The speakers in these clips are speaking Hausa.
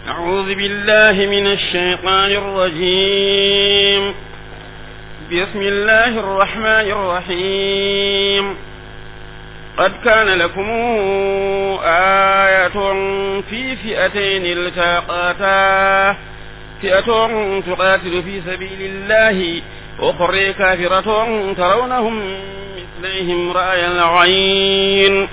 أعوذ بالله من الشيطان الرجيم بسم الله الرحمن الرحيم قد كان لكم آية في فئتين التقاتا فئة تقاتل في سبيل الله أخرى كافرة ترونهم مثليهم رأي العين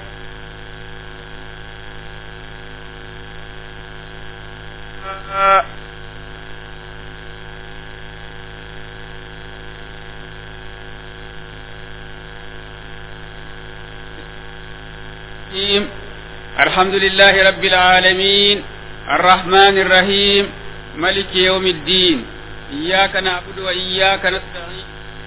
الحمد لله رب العالمين الرحمن الرحيم ملك يوم الدين إياك نعبد وإياك نستعين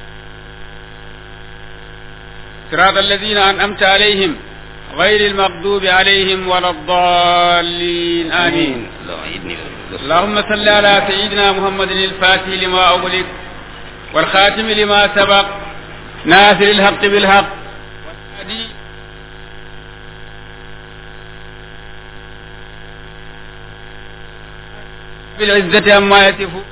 صراط الذين أنعمت عليهم غير المغضوب عليهم ولا الضالين آمين اللهم صل على سيدنا محمد الفاتح لما أغلق والخاتم لما سبق ناصر الحق بالحق والهادي بالعزة عما يصفون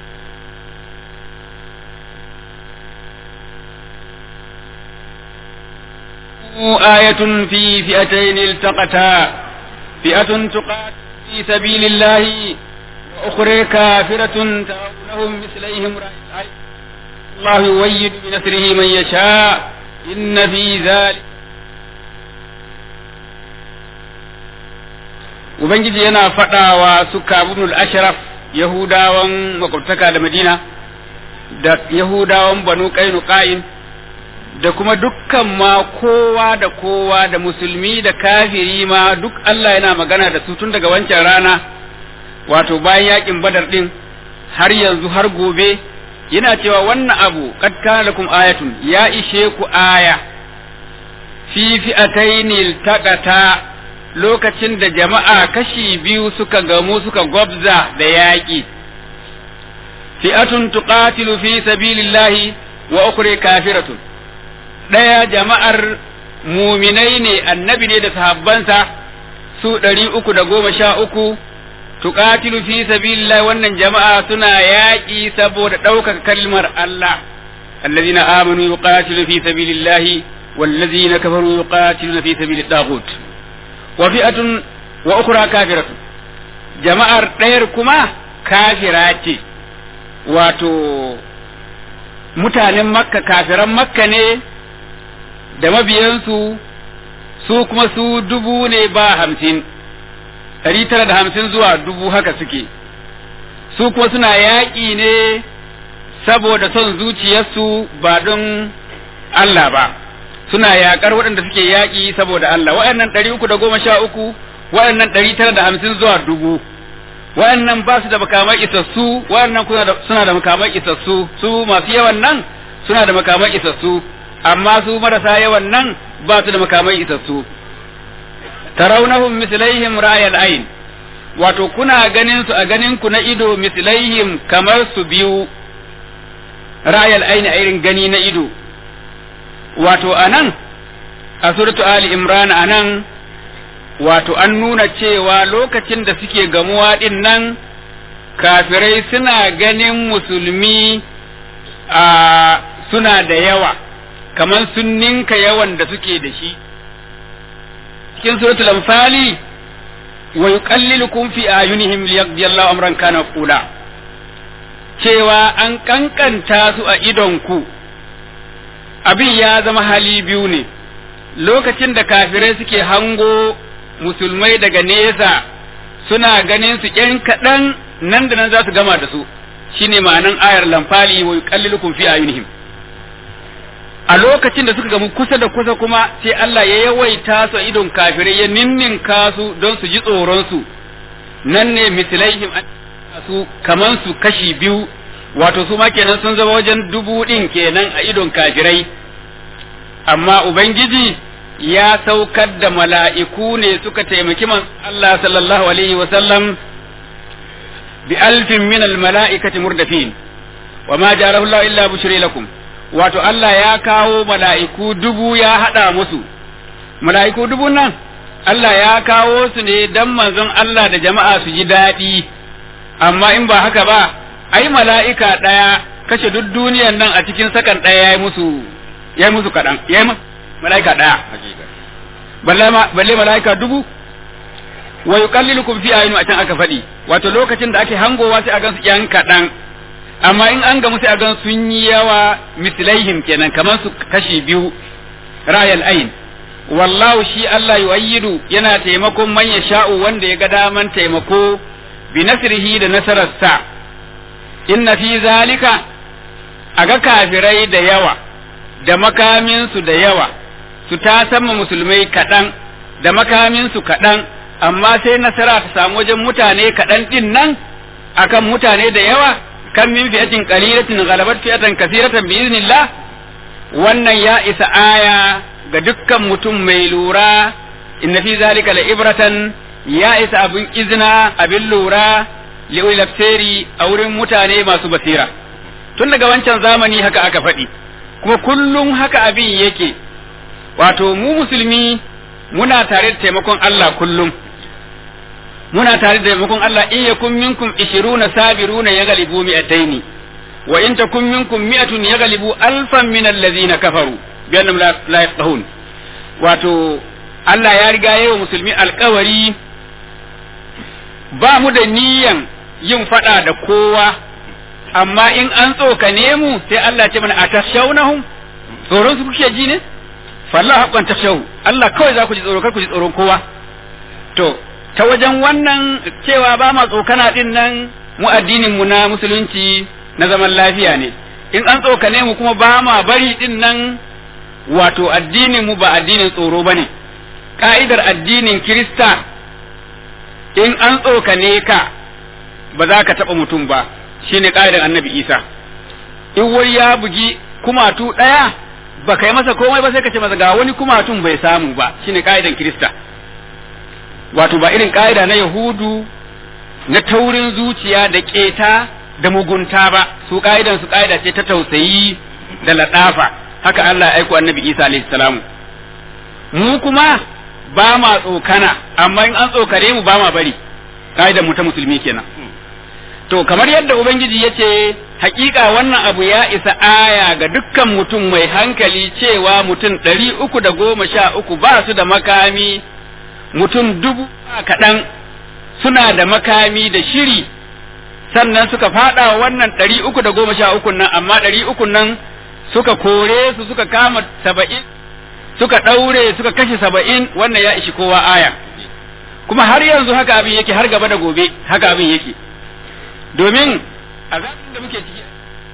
آية في فئتين التقتا فئة تقاتل في سبيل الله وأخرى كافرة ترونهم مثليهم رأي الله يؤيد بنصره من يشاء إن في ذلك Ubangiji yana faɗawa su kabunul ashraf Yahudawan makwabtaka da Madina da Yahudawan banu Qainuqa'in da kuma dukkan ma kowa da kowa da musulmi da kafiri ma duk Allah yana magana da su tun daga wancan rana wato bayan yakin badar din har yanzu har gobe yana cewa wannan abu qad kana lakum ayatun ya ishe ku aya fi fi'ataini taqata lokacin da jama'a kashi biyu suka gamu suka gwabza da yaƙi fi'atun tuqatilu fi sabilillahi wa ukhra kafiratun ɗaya jama'ar muminai ne annabi ne da sahabbansa su ɗari uku da goma sha uku tuqatilu fi sabilillah wannan jama'a suna yaƙi saboda ɗaukaka kalmar Allah allazina amanu yuqatilu fi sabilillah wallazina kafaru yuqatiluna fi sabilit taghut wa fi'atun wa ukhra kafiratun jama'ar ɗayar kuma kafira ce wato mutanen makka kafiran makka ne da mabiyansu su kuma su dubu ne ba hamsin ɗari tara da hamsin zuwa dubu haka suke su kuma suna yaƙi ne saboda son zuciyarsu ba don Allah ba suna yaƙar waɗanda suke yaƙi saboda Allah waɗannan ɗari uku da goma sha uku waɗannan ɗari tara da hamsin zuwa dubu waɗannan ba su da makamai isassu waɗannan suna da makamai isassu su masu yawan nan suna da makamai isassu amma su marasa yawan nan ba su da makamai isassu tarawnahum mislaihim ra'yal ayn wato kuna ganin su a ganin ku na ido mislaihim kamar su biyu ra'yal ayn a irin gani na ido wato anan a suratu ali imran anan wato an nuna cewa lokacin da suke gamuwa din nan kafirai suna ganin musulmi a suna da yawa kamar sun ninka yawan da suke da shi cikin suratul anfali wa yuqallilukum fi ayunihim liyaqdi Allahu amran kana qula cewa an kankanta su a idon ku abin ya zama hali biyu ne lokacin da kafirai suke hango musulmai daga nesa suna ganin su ƴan kaɗan nan da nan za su gama da su shine ma'anan ayar lamfali wa yuqallilukum fi ayunihim a lokacin da suka gamu kusa da kusa kuma sai Allah ya yawaita su idon kafirai ya ninninka su don su ji tsoron su nan ne mislaihim su kaman su kashi biyu wato su ma kenan sun zama wajen dubu din kenan a idon kafirai amma ubangiji ya saukar da mala'iku ne suka taimaki man Allah sallallahu alaihi wa sallam bi alfin min al mala'ikati murdafin wa ma jarahu Allah illa bushri lakum wato Allah ya kawo mala'iku dubu ya haɗa musu, mala'iku dubu nan Allah ya kawo su ne don manzon Allah da jama'a su ji daɗi, amma in ba haka ba ai mala'ika ɗaya kashe duk duniyan nan a cikin sakan ɗaya ya yi musu ya yi musu kaɗan ya yi mala'ika ɗaya balle mala'ika dubu wa yuqallilukum fi ayinu a can aka faɗi wato lokacin da ake hangowa sai a gan su yan kaɗan amma in an gamu sai a gan sun yi yawa mislaihim kenan kamar su kashi biyu ra'ayal ayn wallahu shi Allah yu'ayyidu yana taimakon man sha'u wanda ya ga daman taimako bi nasrihi da nasararsa inna fi zalika aga kafirai da yawa da makaminsu da yawa su ta sama musulmai kaɗan da makaminsu kaɗan amma sai nasara ta samu wajen mutane kaɗan ɗin nan akan mutane da yawa kan min fi'atin qalilatin ghalabat fi'atan kathiratan bi iznillah wannan ya isa aya ga dukkan mutum mai lura inna fi zalika la ibratan ya isa abin izina abin lura li'ul a wurin mutane masu basira tun daga wancan zamani haka aka faɗi kuma kullum haka abin yake wato mu musulmi muna tare da taimakon Allah kullum muna tare da taimakon Allah in yakun minkum ishiruna sabiruna yaghlibu mi'ataini wa in takun minkum mi'atun yaghlibu alfan min allazina kafaru bi annahum la yafqahun wato Allah ya riga yayi wa musulmi alkawari ba mu da niyan yin fada da kowa amma in an tsokane mu sai Allah ce mana atashawnahum tsoron su kuke ji ne fallahu haqqan tashaw Allah kawai za ku ji tsoro kar ku ji tsoron kowa to ta wajen wannan cewa ba ma tsokana din nan mu addinin mu na musulunci na zaman lafiya ne in an tsokane mu kuma ba ma bari din nan wato addinin mu ba addinin tsoro bane ka'idar addinin kirista in an tsokane ka ba za ka taɓa mutum ba shine ka'idar annabi isa in wai ya bugi kumatu ɗaya ba kai masa komai ba sai ka ce masa ga wani kumatun bai samu ba shine ka'idan kirista wato ba irin ka'ida na yahudu na taurin zuciya da keta da mugunta ba su ka'idan su ka'ida ce ta tausayi da ladafa haka Allah ya aiko annabi Isa alaihi salamu mu kuma ba ma tsokana amma in an tsokare mu ba ma bari ka'idan mu ta musulmi kenan to kamar yadda ubangiji ya ce hakika wannan abu ya isa aya ga dukkan mutum mai hankali cewa mutum ɗari uku da goma sha uku ba su da makami mutum dubu kaɗan suna da makami da shiri sannan suka faɗa wannan ɗari uku da goma sha uku nan amma ɗari uku nan suka kore su suka kama saba'in suka ɗaure suka kashe saba'in wannan ya ishi kowa aya kuma har yanzu haka abin yake har gaba da gobe haka abin yake domin a zamanin da muke ciki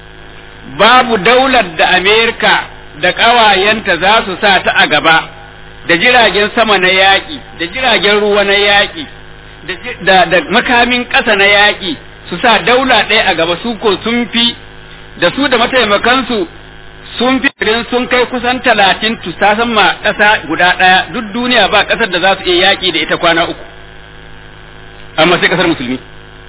babu daular da Amerika da ƙawayenta za su sa ta a gaba da jiragen sama na yaƙi da jiragen ruwa na yaƙi da, da, makamin ƙasa na yaƙi su sa daula ɗaya a gaba su ko sun fi da su da mataimakansu sun fi irin sun kai kusan talatin tu ta ma ƙasa guda ɗaya duk duniya ba ƙasar da za su iya yaƙi da ita kwana uku amma sai ƙasar musulmi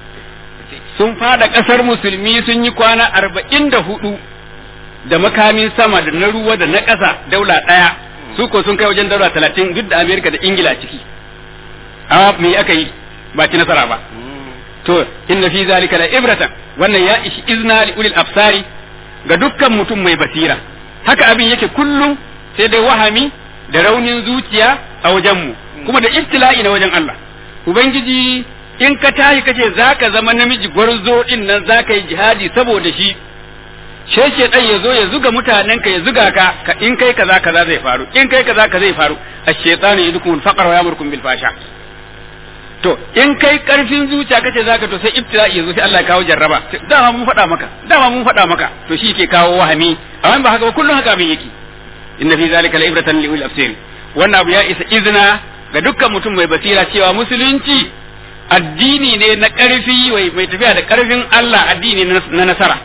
sun fada ƙasar musulmi sun yi kwana arba'in da hudu da makamin sama da na ruwa da na ƙasa daula ɗaya su ko sun kai wajen daula talatin duk da amerika da ingila ciki amma me aka yi ba ci nasara ba to inna fi zalika la ibratan wannan ya ishi izna li ulil absari ga dukkan mutum mai basira haka abin yake kullum sai dai wahami da raunin zuciya a wajenmu kuma da ibtila'i na wajen Allah ubangiji in ka tashi kace zaka zama namiji gwarzo din nan zaka yi jihadi saboda shi sheshe dan ya zo ya zuga mutanen ka ya zuga ka ka in kai kaza kaza zai faru in kai kaza kaza zai faru ash-shaytanu yadukum al-faqra wa yamurkum bil fasha to in kai karfin zuciya kace zaka to sai ibtila'i yazo sai Allah ya kawo jarraba dama mun faɗa maka dama mun faɗa maka to shi ke kawo wahami amma ba haka ba kullun haka abin yake inna fi zalika la'ibratan li ulil absir wannan abu ya isa izina ga dukkan mutum mai basira cewa musulunci addini ne na ƙarfi mai tafiya da ƙarfin Allah addini na nasara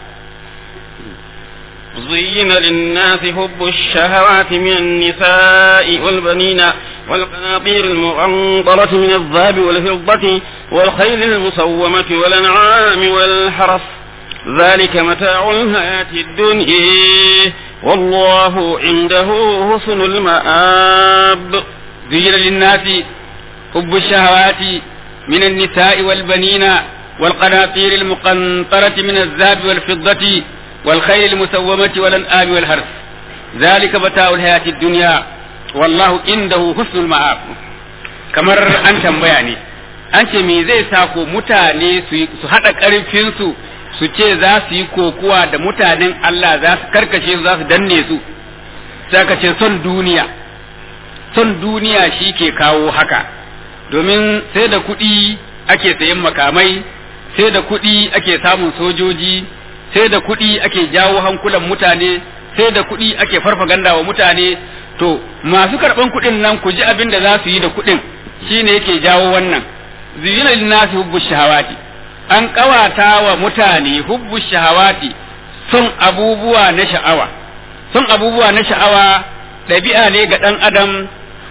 زين للناس حب الشهوات من النساء والبنين والقناطير المقنطرة من الذهب والفضة والخيل المصومة والأنعام والحرث ذلك متاع الحياة الدنيا والله عنده حسن المآب زين للناس حب الشهوات من النساء والبنين والقناطير المقنطرة من الذهب والفضة والخيل المسومة والأنعام والحرث ذلك متاع الحياة الدنيا والله عنده حسن المآب kamar an tambaya ne an ce me zai sa ko mutane su haɗa ƙarfinsu su ce za su yi kokuwa da mutanen Allah za su karkashe su za su danne su sai ka ce son duniya son duniya shi ke kawo haka domin sai da kuɗi ake sayan makamai sai da kuɗi ake samun sojoji sai da kuɗi ake jawo hankulan mutane sai da kuɗi ake farfaganda wa mutane to masu karɓan kuɗin nan ku ji abin da za su yi da kuɗin shine yake jawo wannan zuyina linnasi hubbu shahawati an ƙawata wa mutane hubbu shahawati son abubuwa na sha'awa son abubuwa na sha'awa ɗabi'a ne ga ɗan adam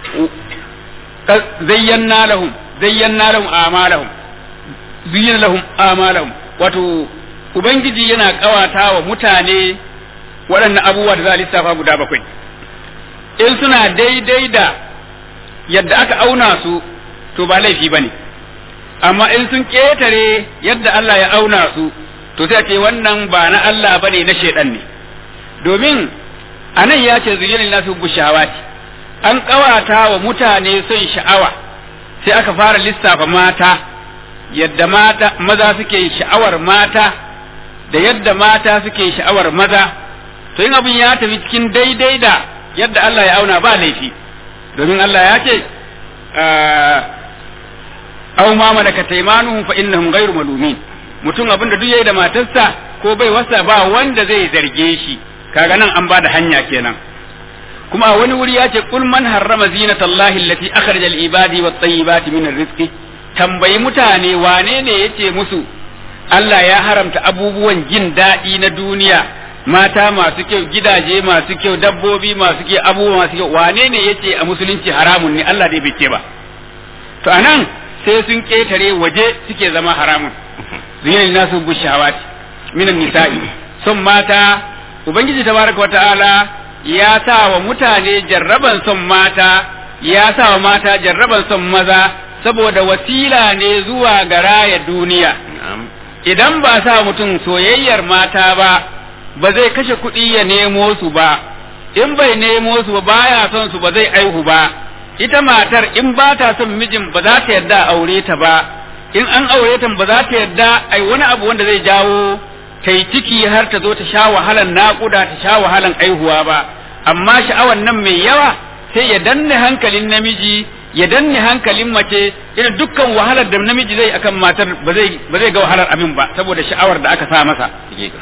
zayyanna lahum zayyanna lahum amalahum zuyyina lahum amalahum wato ubangiji yana ƙawata wa mutane waɗannan abubuwa da za a lissafa guda bakwai in suna daidai da yadda aka auna su to ba laifi ba ne amma in sun ƙetare yadda Allah ya auna su to sai ce wannan ba na Allah ba ne na shaidan ne domin a nan ya ce zuyinin nasu bushawati an ƙawata wa mutane son sha'awa sai aka fara lissafa mata yadda mata maza suke sha'awar mata da yadda mata suke sha'awar maza to in abin ya tafi cikin daidai da yadda Allah ya auna ba laifi domin Allah ya ce aw ma malaka taymanuhum fa innahum ghayru malumin mutum abin da duk yayi da matarsa ko bai wasa ba wanda zai zarge shi kaga nan an bada hanya kenan kuma a wani wuri ya ce kul man harrama zinatallahi allati akhraja al ibadi wat tayyibati min rizqi tambayi mutane wane ne yace musu Allah ya haramta abubuwan jin daɗi na duniya mata masu kyau gidaje masu kyau dabbobi masu kyau abubuwa masu kyau wane ne yace a musulunci haramun ne Allah dai bai ce ba to anan sai sun ketare waje suke zama haramun zuyin nasu bushawati minan nisa'i son mata ubangiji tabaraka wa ta'ala ya sa wa mutane jarraban son mata ya sa wa mata jarraban son maza saboda wasila ne zuwa ga raya duniya idan ba sa mutum soyayyar mata ba ba zai kashe kuɗi ya nemo su ba in bai nemo su ba baya son su ba zai aihu ba ita matar in ba ta son mijin ba za ta yarda aure ta ba in an aure ta ba za ta yarda ai wani abu wanda zai jawo ta yi ciki har ta zo ta sha wahalan naƙuda ta sha wahalan aihuwa ba amma sha'awan nan mai yawa sai ya danne hankalin namiji ya danne hankalin mace irin dukkan wahalar da namiji zai akan matar ba zai ba zai ga wahalar abin ba saboda sha'awar da aka sa masa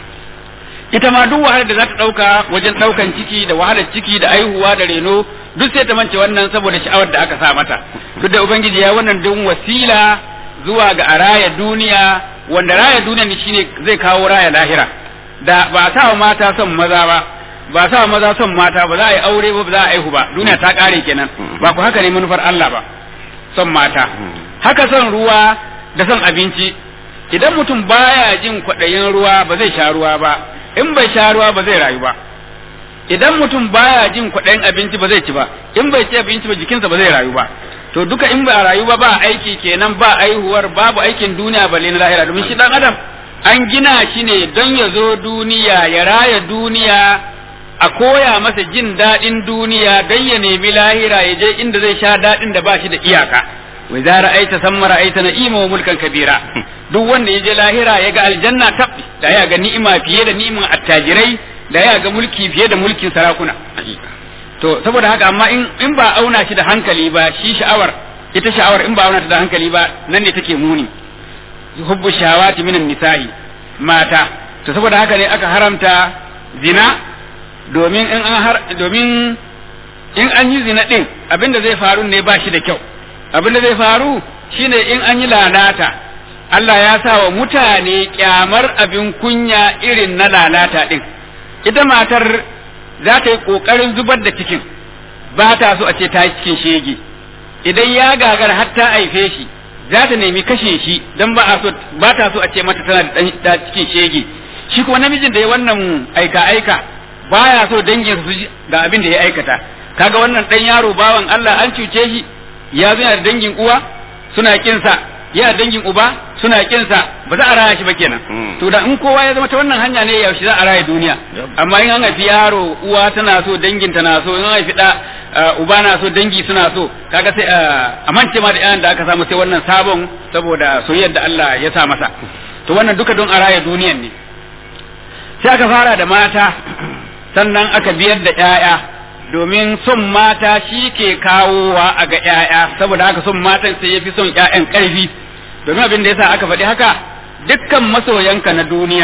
ita ma duk wahalar da za ta ɗauka wajen ɗaukan ciki da wahalar ciki da aihuwa da reno duk sai ta mance wannan saboda sha'awar da aka sa mata duk da ubangiji ya wannan don wasila zuwa ga a raya duniya wanda raya duniya ne shine zai kawo raya lahira da ba sa wa mata son maza ba ba sa wa maza son mata ba za a yi aure ba ba za a aihu ba duniya ta kare kenan ba ku haka ne manufar Allah ba son mata haka son ruwa da son abinci idan mutum baya jin kwaɗayin ruwa ba zai sha ruwa ba in bai sha ruwa ba zai rayu ba idan mutum baya jin kwaɗayin abinci ba zai ci ba in bai ci abinci ba jikinsa ba zai rayu ba to duka in ba rayu ba ba aiki kenan ba aihuwar babu aikin duniya balle na lahira domin shi dan adam an gina shi ne don ya zo duniya ya raya duniya a koya masa jin daɗin duniya don ya nemi lahira ya je inda zai sha daɗin da ba shi da iyaka wa idza ra'aita samma ra'aita na'ima wa mulkan kabira duk wanda ya je lahira ya ga aljanna tab da ya ga ni'ima fiye da ni'iman attajirai da ya ga mulki fiye da mulkin sarakuna to saboda haka amma in in ba auna shi da hankali ba shi sha'awar ita sha'awar in ba auna ta da hankali ba nan ne take muni hubbu shahawati minan nisa'i mata to saboda haka ne aka haramta zina domin in an har domin in an yi zina din abinda zai faru ne ba shi da kyau abinda zai faru shine in an yi lalata Allah ya sa wa mutane kyamar abin kunya irin na lalata din ita matar za ta yi ƙoƙarin zubar da cikin ba ta so a ce ta yi cikin shege idan ya gagar har ta haife shi za ta nemi kashe shi don ba so ba ta so a ce mata tana da cikin shege shi kuma namijin da ya wannan aika aika baya so dangin su ga abin da ya aikata kaga wannan dan yaro bawan Allah an cuce shi ya zo da dangin uwa suna kinsa ya dangin uba suna kinsa ba za a raya shi ba kenan to da in kowa ya zama ta wannan hanya ne yaushe za a raya duniya amma in an haifi yaro uwa tana so dangin tana so in an haifi da uba na so dangi suna so kaga sai a mance ma da yayan da aka samu sai wannan sabon saboda soyayyar da Allah ya sa masa to wannan duka don a raya duniyan ne sai aka fara da mata sannan aka biyar da ƴaƴa domin son mata shi ke kawowa a ga ƴaƴa saboda haka son matan sai yafi son ƴaƴan ƙarfi domin abin da yasa aka faɗi haka dukkan masoyanka na duniya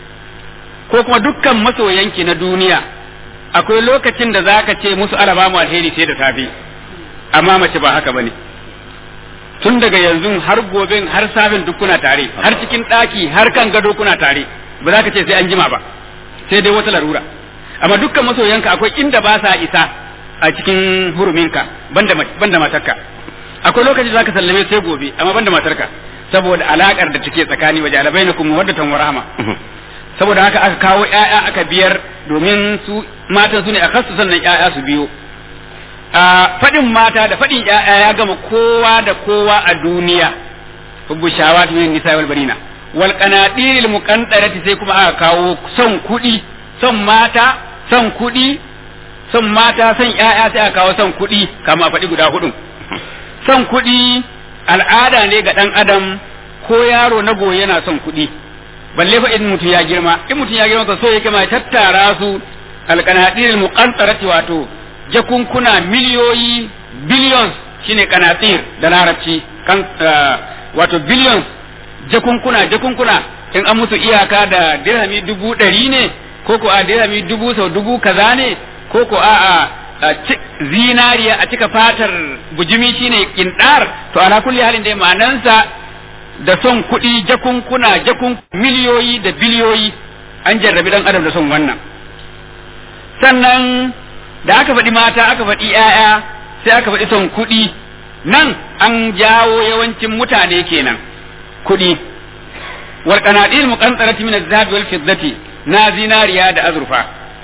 ko kuma dukkan masoyanki na duniya akwai lokacin da zaka ce musu alaba mu alheri sai da safe amma mace ba haka bane tun daga yanzu har gobe har safin duk kuna tare har cikin ɗaki har kan gado kuna tare ba za ka ce sai an jima ba sai dai wata larura amma dukkan masoyanka akwai inda ba sa isa a cikin huruminka banda banda matarka akwai lokaci zaka sallame sai gobe amma banda matarka saboda alakar da take tsakani waje ala bainakum mawaddatan wa rahma saboda haka aka kawo ƴaƴa aka biyar domin su matan su ne a kasu sannan ƴaƴa su biyo a fadin mata da fadin ƴaƴa ya gama kowa da kowa a duniya hubbu shawati min nisa wal barina wal qanadiril muqantarati sai kuma aka kawo son kuɗi son mata son kuɗi son mata son ƴaƴa sai aka kawo son kuɗi kama a faɗi guda hudu son kuɗi al'ada ne ga ɗan adam ko yaro na goye yana son kuɗi balle fa in mutum ya girma in mutum ya girma ka so yake ma tattara su alqanatir muqantarati wato jakunkuna miliyoyi billions shine qanatir da larabci kan wato billions jakunkuna jakunkuna in an musu iyaka da dirhami dubu ɗari ne ko ko a dirhami dubu sau dubu kaza ne ko ko a a zinariya a cika fatar bujimi shine kindar to ala kulli halin dai ma'anansa da son kuɗi jakunkuna jakun miliyoyi da biliyoyi an jarrabi dan adam da son wannan sannan da aka faɗi mata aka faɗi ‘ya'ya sai aka faɗi son kuɗi nan an jawo yawancin mutane kenan kuɗi wal qanadir muqantarati min az-zahabi wal fiddati na zinariya da azurfa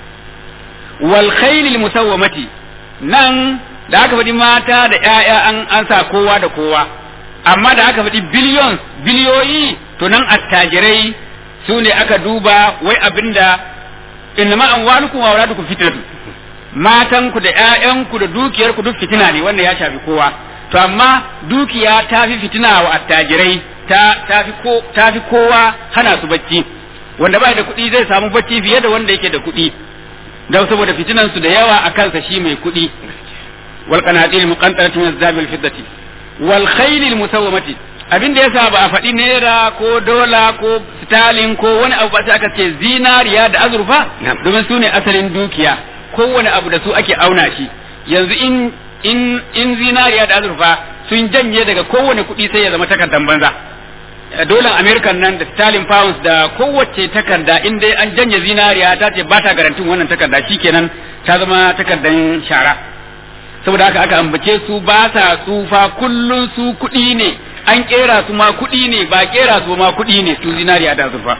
wal khayl musawwamati nan da aka faɗi mata da ‘ya'ya an an sa kowa da kowa amma da aka faɗi billions biliyoyi to nan attajirai su ne aka duba wai abinda innama amwalukum wa auladukum fitnatu matanku da ƴaƴanku da dukiyarku duk fitina ne wanda ya shafi kowa to amma dukiya ta fi fitina wa attajirai ta ta fi ko ta fi kowa hana su bacci wanda bai da kuɗi zai samu bacci fiye da wanda yake da kuɗi don saboda fitinan su da yawa a kansa shi mai kuɗi wal qanatir muqantaratu min az-zahabi wal fiddati wal khayl musawwamati abin da yasa ba a faɗi naira ko dola ko stalin ko wani abu ba sai aka ce zinariya da azurfa domin su ne asalin dukiya kowane abu da su ake auna shi yanzu in in in zinariya da azurfa sun janye daga kowane kuɗi sai ya zama takardan banza dolan american nan da stalin pounds da kowace takarda in dai an janye zinariya ta ce ba ta garantin wannan takarda shikenan ta zama takardan shara saboda haka aka ambace su ba sa tsufa kullun su kuɗi ne an kera su ma kuɗi ne ba kera su ma kuɗi ne su zinariya da azurfa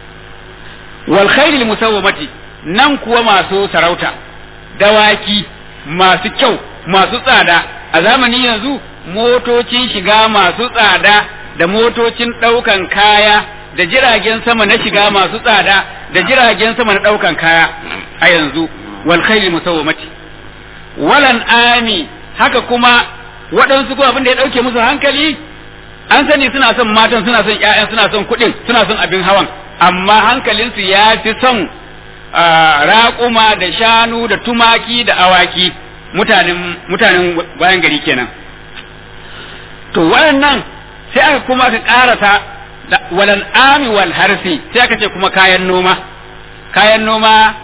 wal khairil musawwamati nan kuwa masu sarauta dawaki masu kyau masu tsada a zamanin yanzu motocin shiga masu tsada da motocin ɗaukan kaya da jiragen sama na shiga masu tsada da jiragen sama na ɗaukan kaya a yanzu wal khayli musawwamati walan ami haka kuma waɗansu kuma abin da ya ɗauke musu hankali an sani suna son matan suna son ƴaƴan suna son kuɗin suna son abin hawan amma hankalinsu ya fi son raƙuma da shanu da tumaki da awaki mutanen mutanen bayan gari kenan to waɗannan sai aka kuma aka ƙarasa walal ami wal harsi sai aka ce kuma kayan noma kayan noma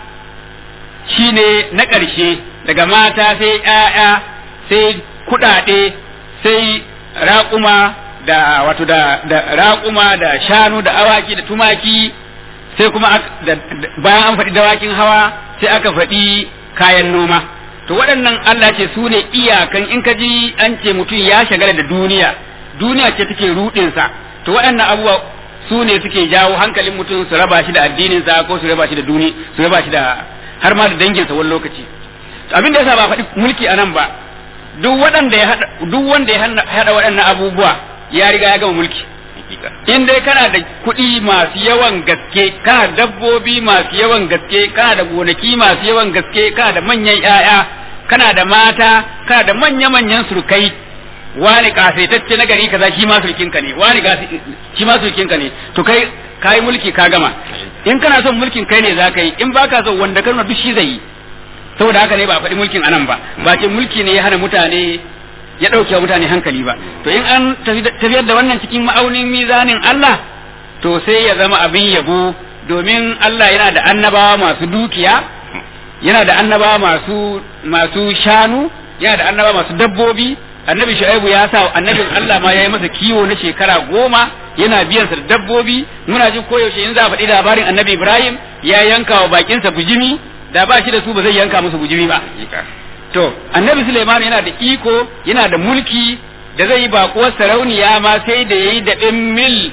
shine na ƙarshe daga mata sai ƴaƴa sai kuɗaɗe sai raƙuma da wato da da raƙuma da shanu da awaki da tumaki sai kuma bayan an faɗi dawakin hawa sai aka faɗi kayan noma to waɗannan Allah ce su ne iyakan in ka ji an ce mutum ya shagala da duniya duniya ce take ruɗinsa to waɗannan abubuwa su ne suke jawo hankalin mutum su raba shi da addininsa ko su raba shi da duni su raba shi da har ma da danginsa wani lokaci abin da yasa ba faɗi mulki a nan ba duk waɗanda ya duk wanda ya haɗa waɗannan abubuwa ya riga ya gama mulki in dai kana da kuɗi masu yawan gaske kana da dabbobi masu yawan gaske kana da gonaki masu yawan gaske kana da manyan ƴaƴa kana da mata kana da manya-manyan surukai wani kasaitacce na gari kaza shi ma surkinka ne wani shi ma surkinka ne to kai kai mulki ka gama in kana son mulkin kai ne zaka yi in baka son wanda kana duk shi zai yi saboda haka ne ba a faɗi mulkin anan ba ba ce mulki ne ya hana mutane ya ɗauke wa mutane hankali ba to in an tafiyar da wannan cikin ma'aunin mizanin Allah to sai ya zama abin yabo domin Allah yana da annabawa masu dukiya yana da annabawa masu masu shanu yana da annabawa masu dabbobi annabi shu'aibu ya sa annabin Allah ma ya yi masa kiwo na shekara goma yana biyan sa da dabbobi muna jin koyaushe in za a faɗi labarin annabi Ibrahim ya yanka wa bakinsa bujimi da ba shi da su ba zai yanka musu bujimi ba to annabi Suleiman yana da iko yana da mulki da zai yi bakuwar sarauniya ma sai da yayi da ɗin mil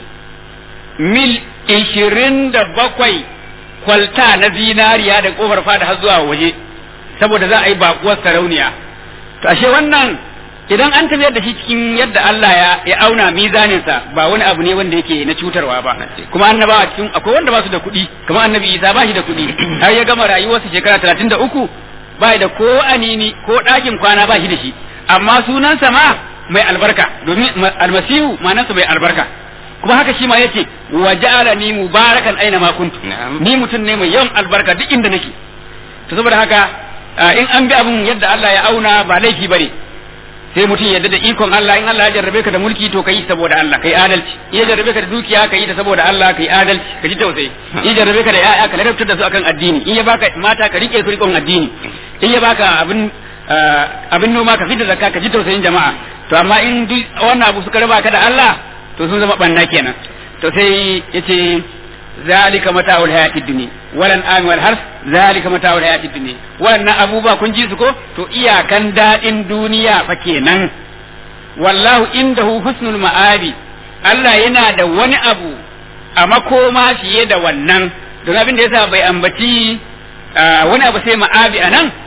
mil ishirin da bakwai kwalta na zinariya da kofar fada har zuwa waje saboda za a yi bakuwar sarauniya to ashe wannan idan an tafiyar da shi cikin yadda Allah ya ya auna mizaninsa ba wani abu ne wanda yake na cutarwa ba kuma annabawa cikin akwai wanda ba su da kuɗi kamar annabi Isa ba shi da kuɗi har ya gama rayuwarsa shekara talatin da uku ba da ko anini ko ɗakin kwana ba shi da shi amma sunansa ma mai albarka domin almasihu manansa mai albarka kuma haka shi ma yace wa ja'alani mubarakan aina ma kuntu ni mutum ne mai yawan albarka duk inda nake to saboda haka in an bi abun yadda Allah ya auna ba laifi bane sai mutum yadda da ikon Allah in Allah ya jarrabe ka da mulki to kai saboda Allah kai adalci in ya jarrabe ka da dukiya kai ta saboda Allah kai adalci ka ji tausayi in ya jarrabe ka da yaya ka ladabtar da su akan addini in ya baka mata ka rike su rikon addini in ya baka abin abin noma ka fita zakka ka ji tausayin jama'a to amma in duk wannan abu suka raba ka da Allah to sun zama banna kenan to sai yace zalika mata'ul hayatid dunya walan ami wal harf zalika mata'ul hayatid dunya wannan abubuwa kun ji su ko to iyakan dadin duniya fa kenan wallahu indahu husnul ma'abi Allah yana da wani abu a makoma fiye da wannan don abin da yasa bai ambaci wani abu sai ma'abi a nan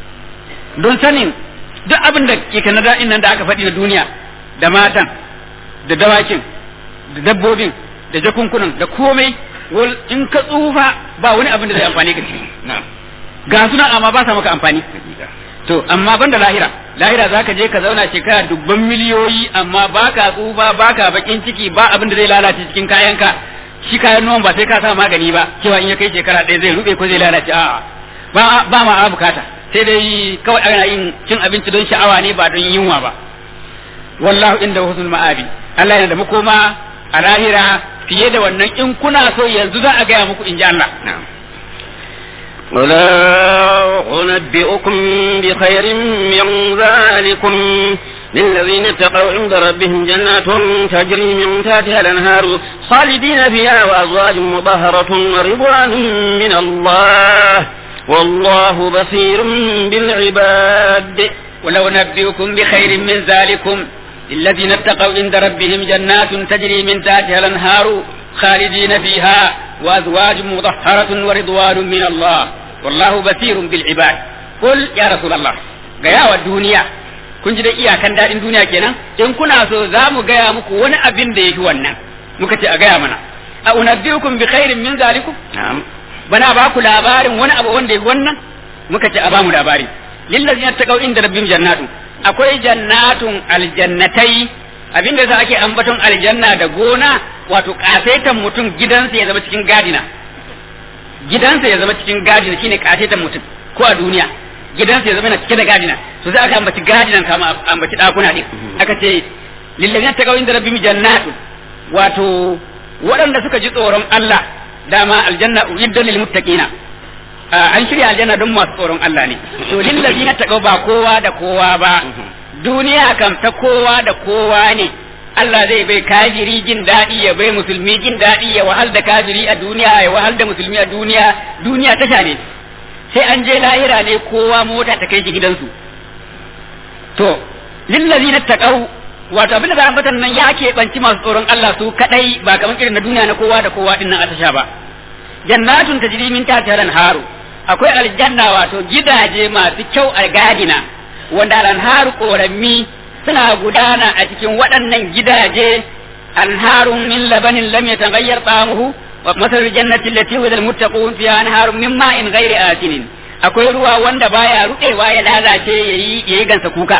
don sanin duk abin da ke kana daɗin nan da aka faɗi na duniya da matan da dawakin da dabbobin da jakunkunan da komai in ka tsufa ba wani abin da zai amfani ka ci ga suna amma ba sa maka amfani to amma ban da lahira lahira zaka je ka zauna shekara dubban miliyoyi amma baka tsufa baka bakin ciki ba abin da zai lalace cikin kayanka shi kayan noman ba sai ka sa magani ba cewa in ya kai shekara ɗaya zai rube ko zai lalace a'a ba ba ma bukata sai dai kawai ana yin cin abinci don sha'awa ne ba don yunwa ba wallahu inda husnul ma'abi Allah yana da makoma a lahira fiye da wannan in kuna so yanzu za a gaya muku in ji Allah ولا أنبئكم بخير من ذلكم للذين اتقوا عند ربهم جنات تجري من تحتها الأنهار خالدين فيها وأزواج مطهرة ورضوان من الله والله بصير بالعباد ولو نبئكم بخير من ذلكم للذين اتقوا عند ربهم جنات تجري من تحتها الانهار خالدين فيها وازواج مطهرة ورضوان من الله والله بصير بالعباد قل يا رسول الله gaya wa duniya kun ji da iyakan daɗin duniya kenan in kuna so za mu gaya muku wani abin da yafi wannan muka ce a gaya mana a unabbiukum bi khairin min zalikum bana ba ku labarin wani abu wanda yafi wannan muka ce a ba mu labari lillazina taqaw inda rabbihim jannatu akwai jannatun aljannatai abinda yasa ake ambaton aljanna da gona wato kasaitan mutum gidansa ya zama cikin gadina gidansa ya zama cikin gadina shine kasaitan mutum ko a duniya gidansa ya zama yana cike da gadina to sai aka ambaci gadinan kama ambaci dakuna din aka ce lillazina taqaw inda rabbihim jannatu wato waɗanda suka ji tsoron Allah dama aljanna uidda lil muttaqina an shirya aljanna don masu tsoron Allah ne to lillazina taqaw ba kowa da kowa ba duniya kam ta kowa da kowa ne Allah zai bai kafiri jin daɗi ya bai musulmi jin daɗi ya wahal da kafiri a duniya ya wahal da musulmi a duniya duniya tasha ne sai an je lahira ne kowa mota ta kai shi gidansu to lillazina taqaw wato abin da za a nan ya keɓanci masu tsoron Allah su kadai ba kamar irin na duniya na kowa da kowa din nan a tasha ba jannatun tajri min tahtiha haru akwai aljanna wato gidaje masu kyau a gadina wanda alharu korammi suna gudana a cikin waɗannan gidaje أنهار من لبن لم يتغير طعمه ومثل الجنة التي وعد المتقون فيها أنهار من ماء غير آسن akwai ruwa wanda baya ruɗewa ya lalace yayi yayi gansa kuka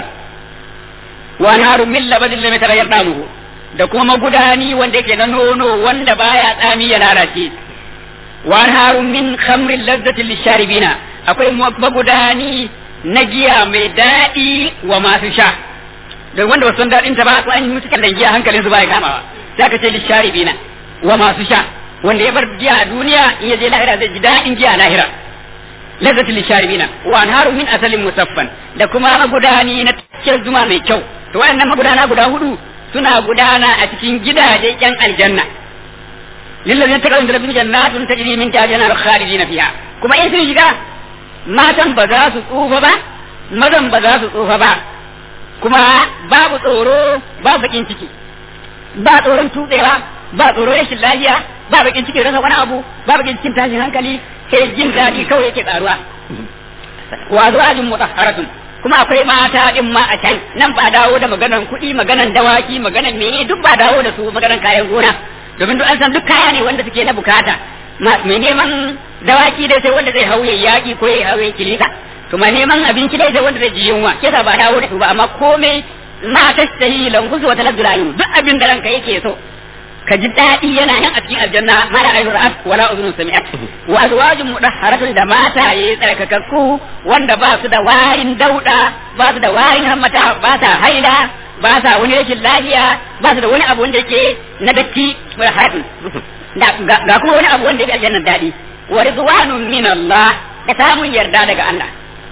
wa anharu min labadin lam yataghayyar damuhu da kuma magudani wanda yake na nono wanda baya tsami ya lalace wa anharu min khamrin lazzatin lisharibina akwai magudani na giya mai daɗi wa masu sha da wanda wasu daɗin ta ba su an yi musu kallon giya hankalin su baya kamawa za ka ce lisharibina wa masu sha wanda ya bar giya a duniya in ya je lahira zai ji daɗin giya a lahira lazzati lisharibina wa anharu min asalin musaffan da kuma magudani na cikin zuma mai kyau to waɗannan magudana guda hudu suna gudana a cikin gidaje yan aljanna lillazina taqaw da rabbihim jannatun tajri min tahtiha al khalidina fiha kuma in sun shiga matan ba za su tsufa ba mazan ba za su tsufa ba kuma babu tsoro ba bakin ciki ba tsoron tutsewa ba tsoron rashin lafiya ba bakin ciki rasa wani abu ba bakin cikin tashin hankali sai jin daɗi kawai yake tsaruwa wa azwajin mutahharatun kuma akwai mata din ma a can nan ba dawo da maganan kuɗi maganan dawaki maganan meye duk ba dawo da su maganan kayan gona domin duk an san duk kaya ne wanda suke na bukata mai neman dawaki dai sai wanda zai hauye yaƙi ko ya hauye kilisa to mai neman abinci dai sai wanda zai ji yunwa kisa ba dawo da su ba amma komai ma tastahi lankusu wa talazzul ayun duk abin da ranka yake so ka ji daɗi yana nan a cikin aljanna ma la ayyur ra'at wala uzunun sami'at wa azwajun mudahharatun da mata yayi tsarkakakku wanda ba su da warin dauda ba su da warin hammata ba ta haila ba sa wani rashin lafiya ba su da wani abu wanda yake na datti wa haɗin ga kuma wani abu wanda yake aljannan daɗi wa ridwanun min Allah da samun yarda daga Allah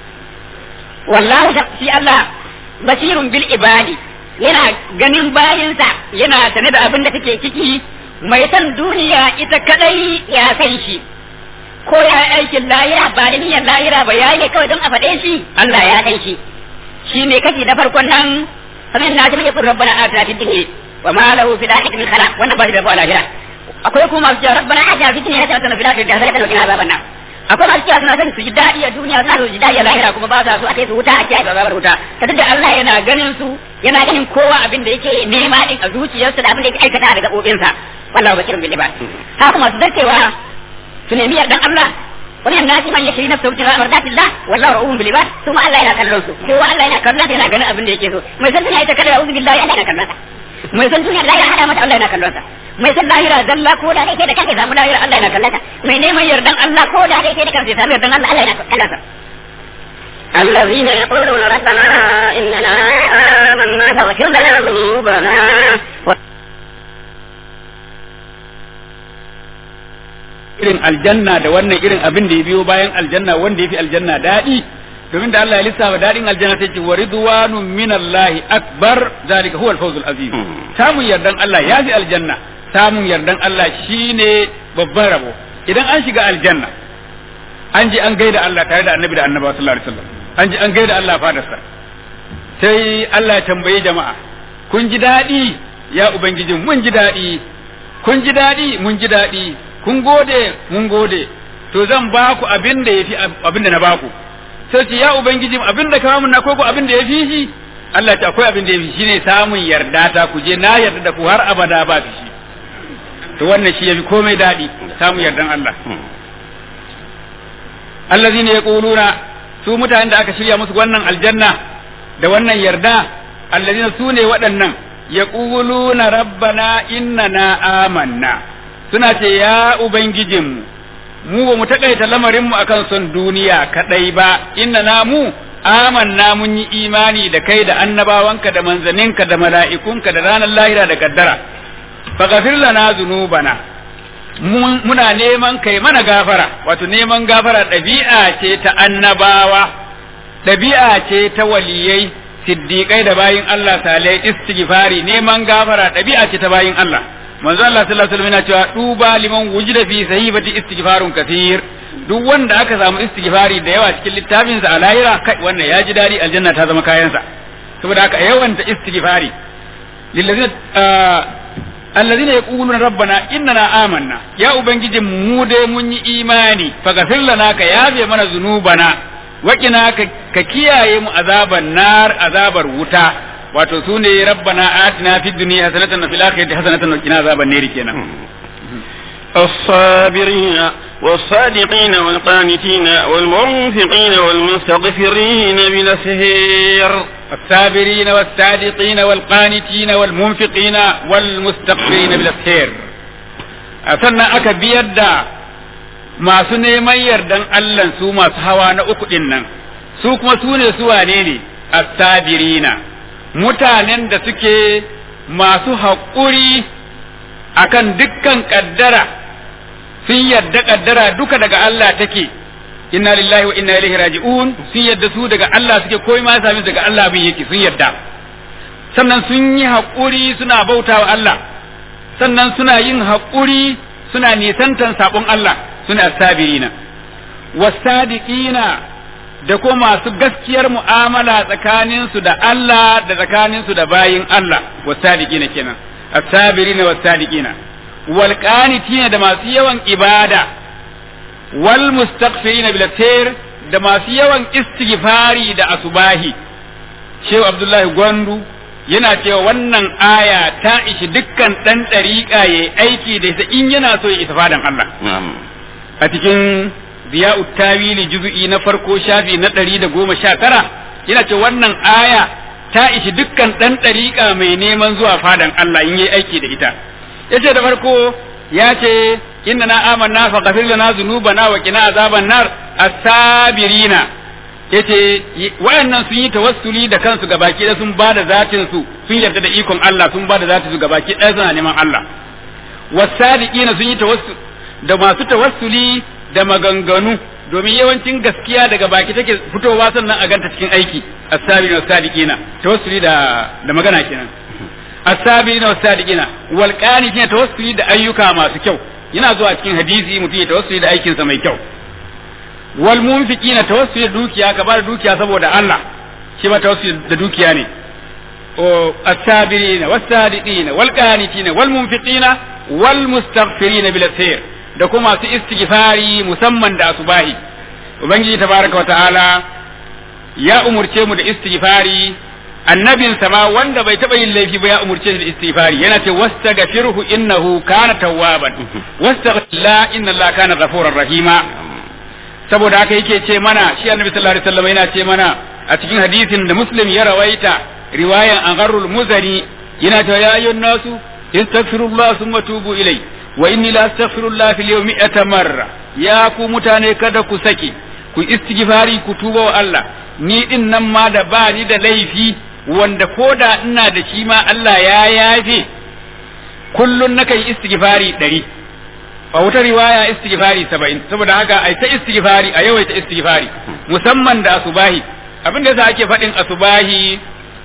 wallahu shi Allah basirun bil ibadi yana ganin bayinsa yana sane da abin da take ciki mai san duniya ita kadai ya san shi ko ya aikin lahira ba da niyyar lahira ba ya yi kawai don a faɗe shi Allah ya san shi shi ne kashi na farkon nan sanin na ji mai kun rabbana atina fid dunya wa ma lahu fil akhirati min khalaq wannan ba shi da ba lahira akwai kuma masu cewa rabbana atina fid dunya hasanatan wa fil akhirati hasanatan wa qina azaban nar akwai masu cewa suna son su ji daɗi a duniya suna so su ji daɗi a lahira kuma ba sa so a kai su wuta a kiyaye babar wuta ta da Allah yana ganin su yana ganin kowa abin da yake nema din a zuciyarsa da abin da yake aikata da gabobinsa wallahu basirun bil ibad haka masu dacewa su nemi yardan Allah wani yan nasi man yashri nafsahu ibtigha mardatillah wallahu ra'uhum bil ibad kuma Allah yana kallon su kowa Allah yana kallon yana ganin abin da yake so mai san duniya ita kada a'udhu billahi Allah yana kallon sa mai san duniya da ya hada mata Allah yana kallon sa mai san lahira zalla ko da kai da kake samu lahira Allah yana kallon mai neman yardan Allah ko da kai da kake samu yardan Allah Allah yana kallon الذين يقولون ربنا إننا آمنا فاغفر لنا ذنوبنا irin aljanna da wannan irin abin da ya biyo bayan aljanna wanda ya fi aljanna daɗi domin da Allah ya lissafa daɗin aljanna sai ce wa ridwanun minallahi akbar zalika huwa al-fawzul azim samun yardan Allah ya fi aljanna samun yardan Allah shine babban rabo idan an shiga aljanna an je an gaida Allah tare da annabi da annabawa sallallahu alaihi wasallam an je an gaida Allah fadarsa sai Allah ya tambaye jama'a kun ji daɗi ya ubangijin mun ji daɗi kun ji daɗi mun ji daɗi kun gode mun gode to zan ba ku abin da yafi abin da na ba ku sai ce ya ubangiji abin da ka mun na koko abin da yafi shi Allah ta akwai abin da yafi shine samun yarda ta ku je na yarda da ku har abada ba fi shi to wannan shi yafi komai daɗi samun yardan Allah allazina yaquluna su mutanen da aka shirya musu wannan aljanna da wannan yarda allazina su ne waɗannan yaquluna rabbana innana amanna suna ce ya ubangijinmu mu ba mu takaita lamarinmu akan son duniya kadai ba inna na mu amanna mun yi imani da kai da annabawanka da manzaninka da mala'ikunka da ranar lahira da kaddara faghfir lana zunubana muna neman kai mana gafara wato neman gafara ɗabi'a ce ta annabawa ɗabi'a ce ta waliyai siddiƙai da bayin Allah salai istighfari neman gafara ɗabi'a ce ta bayin Allah manzo Allah sallallahu alaihi wasallam yana cewa duba liman wujida fi sahibati istighfarun kathir duk wanda aka samu istighfari da yawa cikin littafin sa a lahira kai wannan ya ji dadi aljanna ta zama kayansa saboda haka yawan ta istighfari lillazina allazina yaquluna rabbana innana amanna ya ubangiji mu dai mun yi imani faghfir lana ka yafe mana zunubana waƙina ka kiyaye mu azaban nar azabar wuta wato su ne rabbana atina fid dunya hasanatan wa fil akhirati hasanatan wa qina azaban nar kenan الصابرين والصادقين والقانتين والمنفقين والمستغفرين بالأسهير الصابرين والصادقين والقانتين والمنفقين والمستغفرين بالأسهير sannan aka biyar da masu neman yardan Allah su masu hawa na uku ɗin nan su kuma su ne su wane ne astabirina mutanen da suke masu haƙuri akan dukkan ƙaddara sun yarda ƙaddara duka daga Allah take inna lillahi wa inna ilaihi raji'un sun yarda su daga Allah suke koyi ma sami daga Allah bin yake sun yarda sannan sun yi haƙuri suna bautawa Allah sannan suna yin haƙuri suna nisantan sabon Allah suna sabirina wasadiqina da kuma masu gaskiyar mu'amala tsakaninsu da Allah da tsakaninsu da bayin Allah wasadiqina kenan as-sabirina was-sadiqina wal qanitina da masu yawan ibada wal mustaghfirina bil da masu yawan istighfari da asubahi Shehu Abdullahi Gwandu yana cewa wannan aya ta ishi dukkan ɗan ɗariƙa ya aiki da ita in yana so ya isa fadan Allah. A cikin Ziya'ut Tawili juzu'i na farko shafi na ɗari da goma sha tara yana ce wannan aya ta ishi dukkan ɗan ɗariƙa mai neman zuwa fadan Allah in yi aiki da ita. Ya ce da farko ya ce inna na amanna fa ghafir lana dhunubana wa qina azaban nar as-sabirina yace wayannan sun yi tawassuli da kansu ga baki da sun ba da zatin su sun yarda da ikon Allah sun ba da zatin su ga baki ɗaya suna neman Allah wasadiqina sun yi tawassul da masu tawassuli da maganganu domin yawancin gaskiya daga baki take fitowa sannan a ganta cikin aiki as-sabirina was-sadiqina tawassuli da da magana kenan as-sabirina was-sadiqina wal qanitina tawassuli da ayyuka masu kyau yana zuwa cikin hadisi mutum ya tawassuli da aikinsa mai kyau wal munfiqina tawassuli da dukiya ka bada dukiya saboda Allah shi ma tawassuli da dukiya ne o as-sabirina was-sadiqina wal qanitina wal munfiqina wal mustaghfirina bil asir da kuma su istighfari musamman da asubahi ubangiji tabaraka wa ta'ala ya umurce mu da istighfari annabin sama wanda bai taba yin laifi ba ya umurce shi da istighfari yana ce wastaghfirhu innahu kana tawwaban wastaghfir inna allaha kana ghafurar rahima saboda haka yake ce mana shi annabi sallallahu alaihi wasallam yana ce mana a cikin hadisin da muslim ya rawaita riwayan angarul muzani yana cewa ya ayyuhan nasu istaghfirullah thumma tubu ilai wa inni la astaghfirullah fil yawmi mi'ata marra ya ku mutane kada ku sake ku istighfari ku tuba wa Allah ni din nan ma da ba ni da laifi wanda koda ina da shi ma Allah ya yafe kullun nakan istighfari ɗari a wata riwaya istighfari saba'in saboda haka ai ta istighfari a yawaita istighfari musamman da asubahi abin da yasa ake faɗin asubahi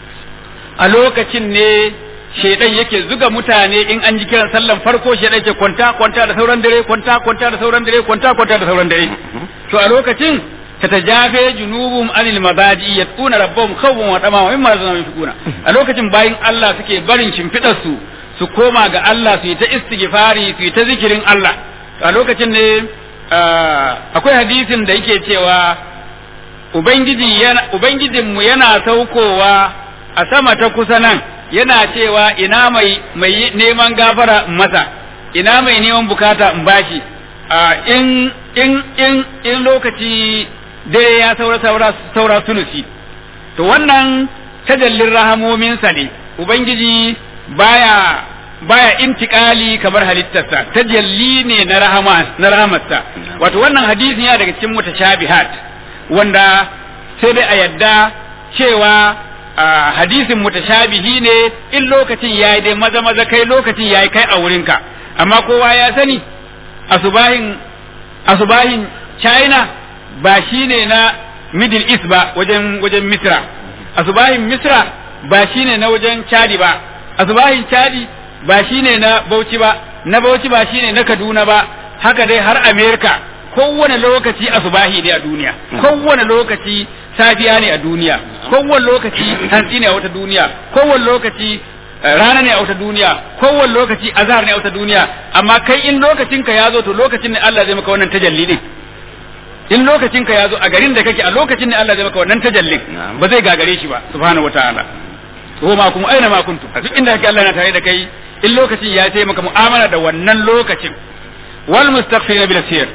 a lokacin ne shaidan yake zuga mutane in an ji kiran sallan farko shaidan ke kwanta kwanta da sauran dare kwanta kwanta da sauran dare kwanta kwanta da sauran dare to a lokacin tatajafe junubum anil mabadi yatuna rabbahum khawfan wa tama wa mimma razaqnahum yunfiquna a lokacin bayin Allah suke barin shimfidar su su koma ga Allah su yi ta istighfari su yi ta zikirin Allah a lokacin ne akwai hadisin da yake cewa ubangiji yana ubangijinmu yana saukowa a sama ta kusa nan yana cewa ina mai mai neman gafara in masa ina mai neman bukata in bashi in in in in lokaci dare ya saura saura saura sulusi to wannan tajallin rahamominsa ne ubangiji baya baya intikali kamar halittarsa tajalli ne na rahama na rahamarsa wato wannan hadisi ya daga cikin mutashabihat wanda sai dai a yadda cewa hadisin mutashabihi ne in lokacin yayi dai maza maza kai lokacin yayi kai a wurinka amma kowa ya sani asubahin asubahin China ba shine na Middle East ba wajen wajen Misra asubahin Misra ba shine na wajen Chadi ba asubahin Chadi ba shine na Bauchi ba na Bauchi ba shine na Kaduna ba haka dai har America kowane lokaci asubahi ne a duniya kowane lokaci safiya ne a duniya kowane lokaci hantsi ne a wata duniya kowane lokaci rana ne a wata duniya kowane lokaci azhar ne a wata duniya amma kai in lokacin ka yazo to lokacin ne Allah zai maka wannan tajalli din in lokacin ka yazo a garin da kake a lokacin ne Allah zai maka wannan tajallin ba zai gagare shi ba subhanahu wataala ko ma kuma aina ma kuntum duk inda kake Allah na tare da kai in lokacin ya sai maka mu'amala da wannan lokacin wal mustaghfirina bil asir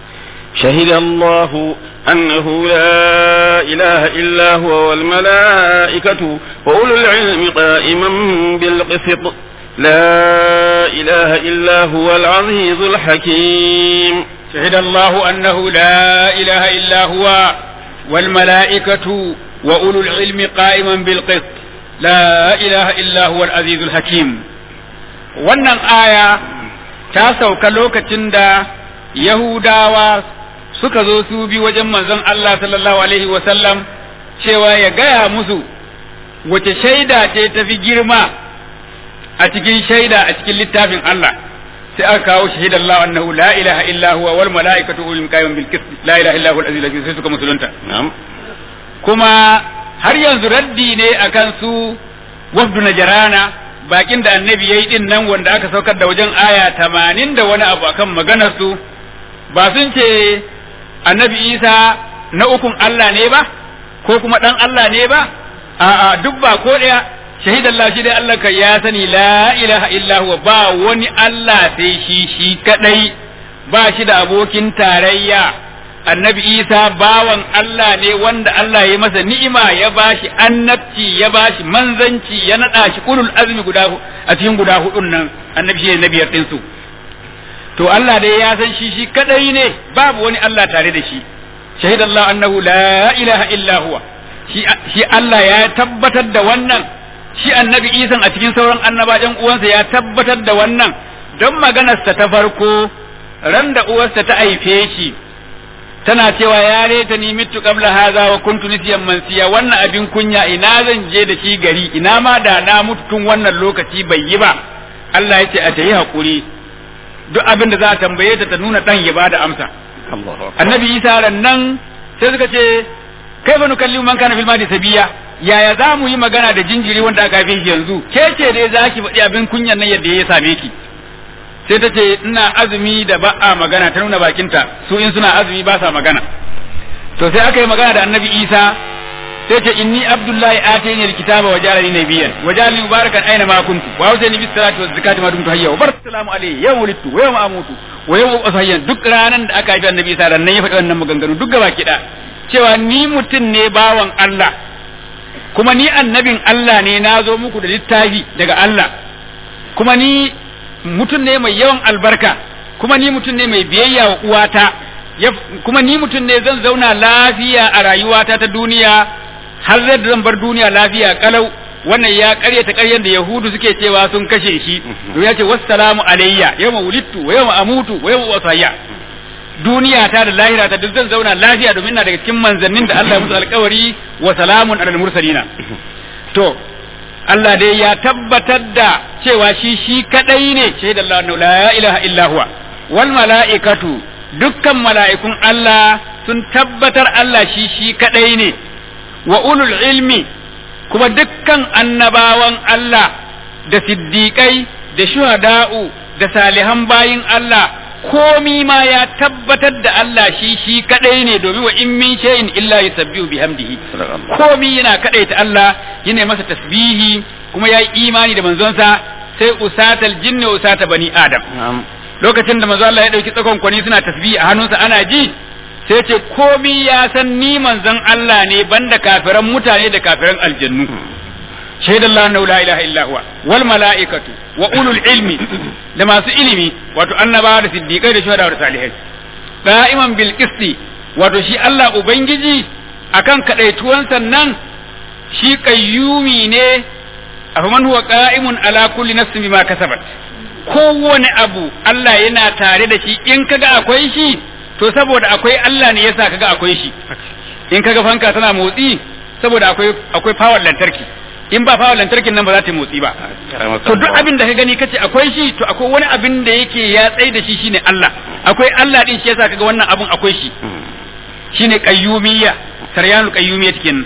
شهد الله أنه لا إله إلا هو والملائكة وأولو العلم قائما بالقسط لا إله إلا هو العزيز الحكيم شهد الله أنه لا إله إلا هو والملائكة وأولو العلم قائما بالقسط لا إله إلا هو العزيز الحكيم wannan aya ta sauka lokacin da Yahudawa suka zo su bi wajen manzon Allah sallallahu alaihi wasallam cewa ya gaya musu wace shaida ce ta fi girma a cikin shaida a cikin littafin Allah sai aka kawo shahid Allah annahu la ilaha illa huwa wal malaikatu ulul qayyim bil qist la ilaha illa huwa al aziz al sai suka musulunta نعم kuma har yanzu raddi ne akan su wafdu najrana bakin da annabi yayi din nan wanda aka saukar da wajen aya 80 da wani abu akan maganar su ba sun ce annabi Isa na ukun Allah ne ba ko kuma dan Allah ne ba a'a duk ba ko daya shahidallah shi dai Allah kai ya sani la ilaha illa huwa ba wani Allah sai shi shi kadai ba shi da abokin tarayya annabi Isa bawan Allah ne wanda Allah ya masa ni'ima ya bashi annabci ya bashi manzanci ya nada shi ulul azmi guda hu- a cikin guda hudun nan annabi shi ne nabiyar din su to Allah dai ya san shi shi kadai ne babu wani Allah tare da shi shahidallahu annahu la ilaha illa huwa shi shi Allah ya tabbatar da wannan shi annabi Isan a cikin sauran annaba ɗan uwansa ya tabbatar da wannan don maganarsa ta farko ran da uwarsa ta haife shi tana cewa ya reta ni mitu qabla hadha wa kuntu nisiyan mansiya wannan abin kunya ina zan je da shi gari ina ma da na mutu tun wannan lokaci bai yi ba Allah ya ce a ta yi hakuri duk abin da za a tambaye ta ta nuna dan ya bada amsa الله أكبر annabi isa ran nan sai suka ce kai fa nukallimu man kana fil madi sabiya yaya za mu yi magana da jinjiri wanda aka haife shi yanzu ke ce dai za ki faɗi abin kunyan nan yadda ya same ki sai ta ce ina azumi da ba a magana ta nuna bakinta su in suna azumi ba sa magana to sai aka yi magana da annabi isa sai ce inni abdullahi atani alkitaba wa jalani nabiyyan wa jalani mubarakan aina ma kuntu wa awsani bis salati waz zakati ma dumtu hayya wa barak salamu alayhi yawma wulidtu wa yawma amutu wa yawma usayyan duk ranan da aka haifi annabi isa ran nan ya faɗi wannan maganganu duk gaba kiɗa cewa ni mutum ne bawan Allah kuma ni annabin Allah ne na zo muku da littafi daga Allah kuma ni mutum ne mai yawan albarka kuma ni mutum ne mai biyayya wa uwata ya- kuma ni mutum ne zan zauna lafiya a rayuwata ta duniya har zai zan bar duniya lafiya kalau wannan ya karyata karyan da yahudu suke cewa sun kashe shi to ya ce wassalamu alayya yawma wulidtu wa yawma amutu wa yawma usayya duniya ta da lahira ta duk zan zauna lafiya domin na daga cikin manzannin da Allah ya musu alkawari wa salamun alal mursalina to Allah dai ya tabbatar da cewa shi shi kadai ne shaidar Allah la ilaha illa huwa wal mala'ikatu dukkan mala'ikun Allah sun tabbatar Allah shi shi kadai ne wa ulul ilmi kuma dukkan annabawan Allah da siddiƙai da shuhada'u da salihan bayin Allah komi ma ya tabbatar da Allah shi shi kadai ne domin wa in min shay'in illa yusabbihu bihamdihi komi yana kadaita Allah yana masa tasbihi kuma ya yi imani da manzonsa sai usatal jinni wa usata bani adam نعم lokacin da manzo Allah ya dauki tsakon kwani suna tasbihi a hannunsa ana ji sai ce komi ya san ni manzon Allah ne banda kafiran mutane da kafiran aljannu shaida Allah annahu la ilaha illa huwa wal malaikatu wa ulul ilmi da masu ilimi wato annabawa da siddiqai da shuhada da salihai da'iman bil qisti wato shi Allah ubangiji akan kadaituwan sannan shi qayyumi ne afaman huwa qa'imun ala kulli nafsin bima kasabat kowane abu Allah yana tare da shi in kaga akwai shi to saboda akwai Allah ne yasa kaga akwai shi in kaga fanka tana motsi saboda akwai akwai power lantarki in ba power lantarkin nan ba za ta yi motsi ba to duk abin da ka gani kace akwai shi to akwai wani abin da yake ya tsai da shi shine Allah akwai Allah din shi yasa kaga wannan abun akwai shi shine qayyumiyya saryanul qayyumiyya cikin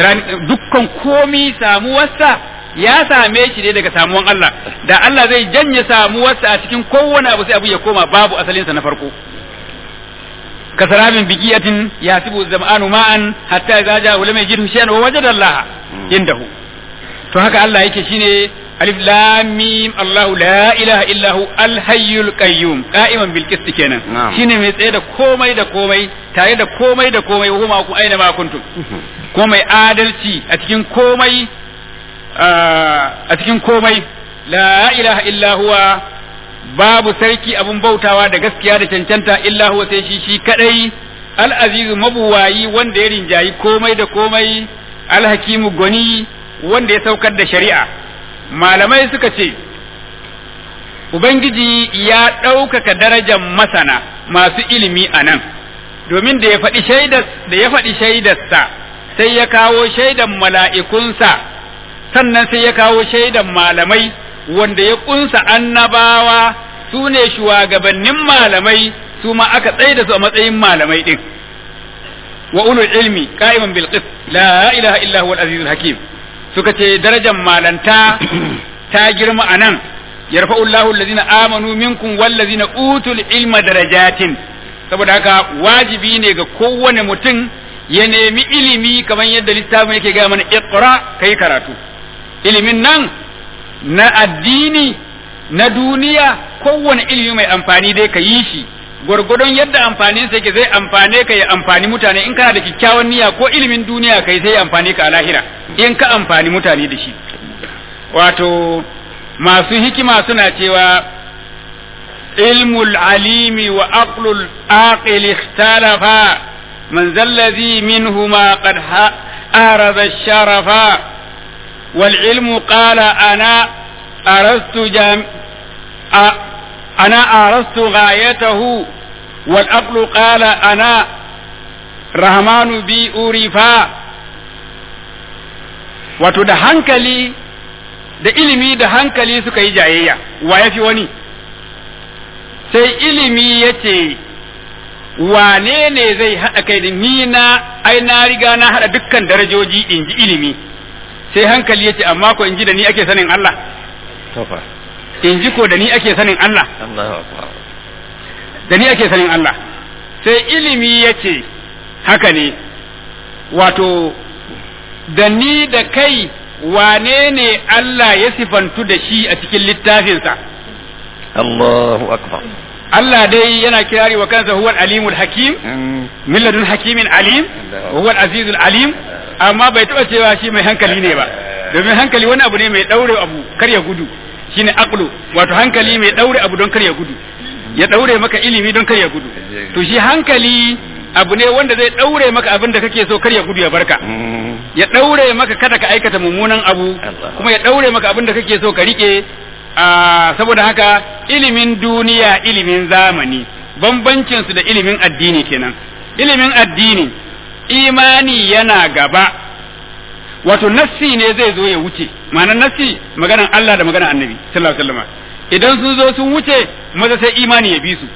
dukkan komi samuwarsa ya same shi ne daga samuwan Allah da Allah zai janye samuwarsa a cikin kowane abu sai abu ya koma babu asalinsa na farko kasarabin bigiyatin yasibu zam'anu ma'an hatta idza ja'a lam yajidhu shay'an wa wajada Allah indahu to haka Allah yake shine alif lam mim Allahu la ilaha illa hu al hayyul qayyum qa'iman bil qist kenan Na'am. shine mai tsaye da komai da komai tare da komai da komai huma ku aina ma kuntum ko mai adalci a cikin komai a cikin komai la ilaha illa huwa babu sarki abun bautawa da gaskiya da cancanta illa huwa sai shi shi kadai al-azizu mabuwayi wanda ya rinjayi komai da komai al-hakimu gwani wanda ya saukar da shari'a malamai suka ce ubangiji ya ɗaukaka darajar masana masu ilimi a nan domin da ya faɗi shaidar da ya faɗi shaidarsa sai ya kawo shaidan mala'ikunsa sannan sai ya kawo shaidan malamai wanda ya kunsa annabawa su ne shugabannin malamai su ma aka tsaye da su a matsayin malamai din wa ulul ilmi qa'iman bil qist la ilaha illa huwa al-azizul hakim suka ce darajar malanta ta girma anan yarfa'u Allahu allazina amanu minkum wallazina utul ilma darajatin saboda haka wajibi ne ga kowane mutum ya nemi ilimi kamar yadda littafin yake gaya mana iqra kai karatu ilimin nan na addini na duniya kowane ilimi mai amfani dai ka yi shi gwargwadon yadda amfanin sa yake zai amfane ka ya amfani mutane in kana da kyakkyawan niyya ko ilimin duniya kai sai ya amfane ka a lahira in ka amfani mutane da shi wato masu hikima suna cewa ilmul alimi wa aqlul aqil ikhtalafa man zallazi minhuma qad arada sharafa wal ilmu qala ana arastu jam أنا أرست غايته والأقل قال أنا رحمن بي أورفا wato da hankali da ilimi da hankali suka yi jayayya wa ya fi wani sai ilimi ya ce wane ne zai haɗa kai da ni na ai na riga na haɗa dukkan darajoji in ji ilimi sai hankali ya ce amma ko in ji da ni ake sanin Allah in ji ko da ni ake sanin Allah da ni ake sanin Allah sai ilimi ya ce haka ne wato da ni da kai wane ne Allah ya sifantu da shi a cikin littafinsa Allahu akbar Allah dai yana kirari wa kansa huwal alimul hakim min ladun hakimin alim huwal azizul alim amma bai taɓa cewa shi mai hankali ne ba domin hankali wani abu ne mai ɗaure abu kar ya gudu shine aqlu wato hankali mai daure abu don kar ya gudu ya daure maka ilimi don kar ya gudu to shi hankali abu ne wanda zai daure maka abin da kake so kar ya gudu ya barka ya daure maka kada ka aikata mummunan abu kuma ya daure maka abin da kake so ka rike saboda haka ilimin duniya ilimin zamani bambancin su da ilimin addini kenan ilimin addini imani yana gaba wato nassi ne zai zo ya wuce ma'anar nassi maganar Allah da maganar annabi sallallahu alaihi wasallam idan sun zo sun wuce maza sai imani ya bi su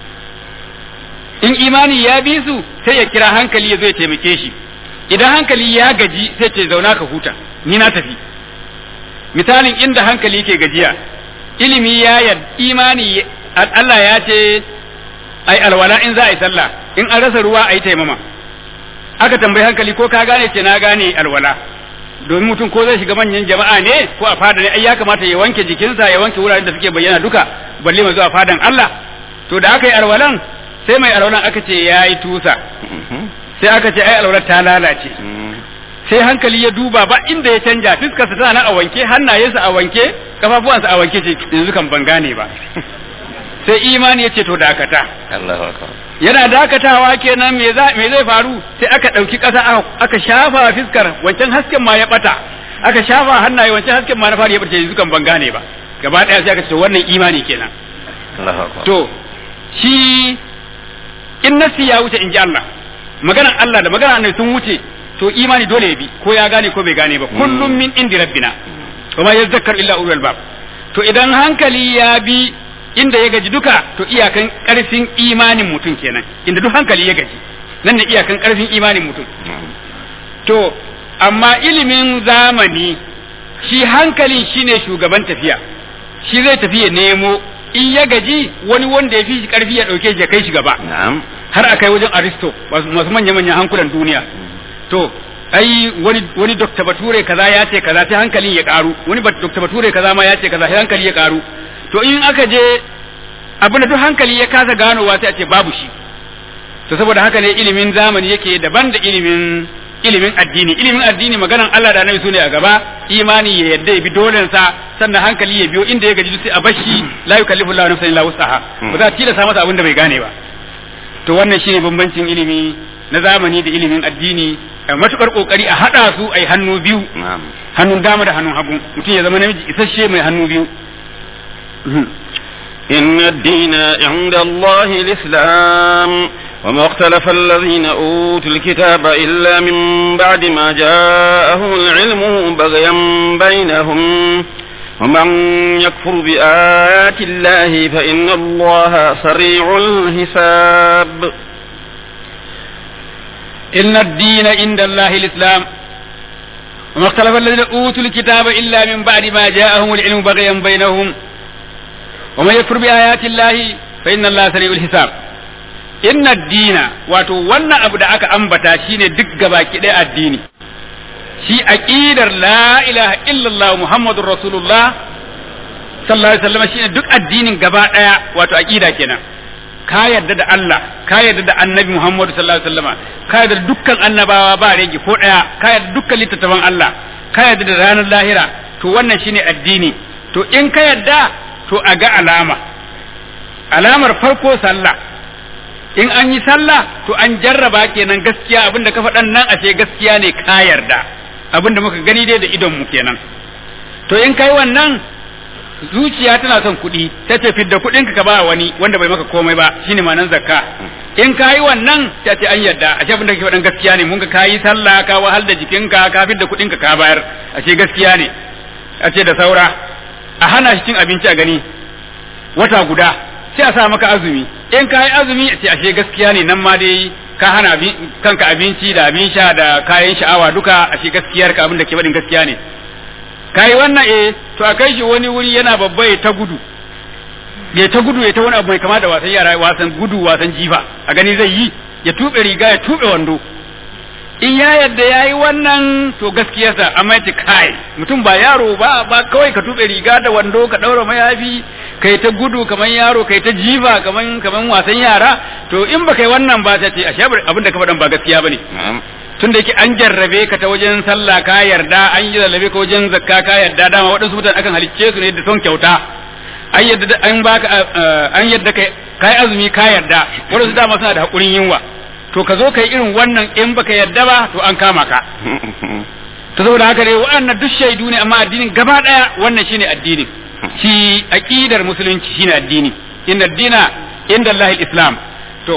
in imani ya bi su sai ya kira hankali ya zo ya taimake shi idan hankali ya gaji sai ce zauna ka huta ni na tafi misalin inda hankali yake gajiya ilimi ya yad imani Allah ya ce ai alwala in za a yi sallah in an rasa ruwa a yi taimama aka tambayi hankali ko ka gane ce na gane alwala domin mutum ko zai shiga manyan jama'a ne ko a fada ne ai ya kamata ya wanke jikinsa ya wanke wuraren da suke bayyana duka balle mai zuwa fadan Allah to da aka yi alwalan sai mai alwalan aka ce ya yi tusa sai aka ce ai alwalar ta lalace sai hankali ya duba ba inda ya canja fiskarsa tana nan a wanke hannayensa a wanke kafafuwansa a wanke ce yanzu kan ban gane ba sai imani ya ce to dakata yana dakatawa kenan me zai faru sai aka ɗauki ƙasa aka shafa fiskar wancan hasken ma ya ɓata aka shafa hannaye wancan hasken ma na fara ya ɓace yanzu kan ban gane ba gaba ɗaya sai aka ce wannan imani kenan to shi in nasi ya wuce in ji Allah maganar Allah da maganar annabi sun wuce to imani dole ya bi ko ya gane ko bai gane ba kullum min indi rabbina wa ma yazakkar illa ulul bab to idan hankali ya bi inda ya gaji duka to iyakan karfin imanin mutum kenan inda duk hankali ya gaji nan ne iyakan karfin imanin mutum to amma ilimin zamani shi hankalin shine shugaban tafiya shi zai tafi ya nemo in ya gaji wani wanda ya fi shi karfi ya dauke shi ya kai shi gaba har a kai wajen aristo masu manya-manyan hankulan duniya to ai wani wani dokta bature kaza ya ce kaza sai hankalin ya karu wani dokta bature kaza ma ya ce kaza sai hankali ya karu to in aka je abin da duk hankali ya kasa ganowa sai a ce babu shi to saboda haka ne ilimin zamani yake daban da ilimin ilimin addini ilimin addini maganan Allah da Annabi sune a gaba imani ya yadda ya bi dolen sa sannan hankali ya biyo inda ya gaji sai a bashi la yukallifu Allahu nafsan illa wus'aha ba za a tilasta masa abin da bai gane ba to wannan shine bambancin ilimi na zamani da ilimin addini a matukar kokari a hada su ai hannu biyu hannun dama da hannun hagu mutum ya zama namiji isasshe mai hannu biyu إن الدين عند الله الإسلام وما اختلف الذين أوتوا الكتاب إلا من بعد ما جاءهم العلم بغيا بينهم ومن يكفر بآيات الله فإن الله سريع الحساب إن الدين عند الله الإسلام وما اختلف الذين أوتوا الكتاب إلا من بعد ما جاءهم العلم بغيا بينهم ومن يكفر بآيات الله فإن الله سريع الحساب إن الدين واتو وانا أبدا أكا أنبتا شيني دق gabaki ɗaya addini shi aqidar la ilaha illallah muhammadur rasulullah sallallahu alaihi wasallam shine duk addinin gaba ɗaya wato aqida kenan ka yarda da Allah ka yarda da annabi Muhammadu sallallahu alaihi wasallam ka yarda da dukkan annabawa ba rage ko ɗaya ka yarda dukkan littattafan Allah ka yarda da ranar lahira to wannan shine addini to in ka yarda to a ga alama alamar farko sallah in an yi sallah to an jarraba kenan gaskiya abinda ka faɗan nan ashe gaskiya ne ka yarda abinda muka gani dai da idon mu kenan to in kai wannan zuciya tana son kuɗi ta ce fidda kuɗinka ka ba wani wanda bai maka komai ba shine ma'anar zakka in ka yi wannan ta ce an yarda ashe abinda kake faɗan gaskiya ne mun ka kayi sallah ka wahal da jikinka ka fidda kuɗinka ka bayar ashe gaskiya ne a ce da saura a hana shi cin abinci a gani wata guda sai a sa maka azumi in ka yi azumi sai ashe gaskiya ne nan ma dai ka hana kanka abinci da abin sha da kayan sha'awa duka ashe gaskiyar ka abin da ke faɗin gaskiya ne ka yi wannan eh to a kai shi wani wuri yana babba ya ta gudu ya ta gudu ya ta wani abu mai kama da wasan yara wasan gudu wasan jifa a gani zai yi ya tuɓe riga ya tuɓe wando in ya yadda ya yi wannan to gaskiyarsa amma yace kai mutum ba yaro ba ba kawai ka tuɓe riga da wando ka ɗaura mayafi kai ta gudu kamar yaro kai ta jifa kamar kamar wasan yara to in ba kai wannan ba ta ce a shabar abin da ka faɗan ba gaskiya bane tun da yake an jarrabe ka ta wajen sallah ka yarda an yi jarrabe ka wajen zakka ka yarda dama waɗansu mutane akan halicce su ne da son kyauta an yadda an baka an yadda kai kai azumi ka yarda waɗansu dama suna da hakurin yunwa to ka zo kai irin wannan in baka yarda ba to an kama ka to saboda haka dai waɗannan duk shaidu ne amma addinin gaba ɗaya wannan shine addinin shi aqidar musulunci shine addini inna dina inda Allah islam to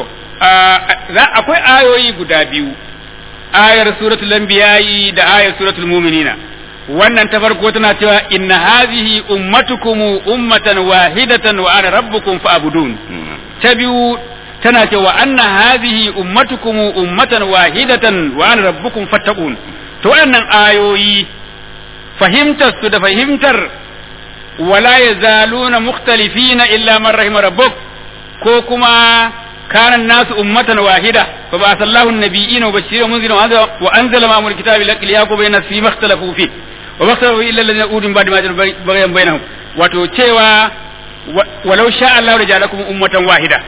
akwai ayoyi guda biyu ayar suratul anbiya'i da ayar suratul mu'minina wannan ta farko tana cewa inna hadhihi ummatukum ummatan wahidatan wa ana rabbukum fa'budun ta biyu tana cewa anna hadhihi ummatukum ummatan wahidatan wa ana rabbukum fattaqun to wannan ayoyi fahimtar su da fahimtar wala yazaluna mukhtalifina illa man rahima rabbuk ko kuma كان الناس أمة واحدة فبعث الله النبيين وبشرين ومنذرين وأنزل معهم الكتاب ليحكم بين الناس فيما اختلفوا فيه وما اختلفوا إلا الذين أوتوا من بعد ما جاءوا بغيا بينهم وتوتشوا ولو شاء الله رجالكم أمة واحدة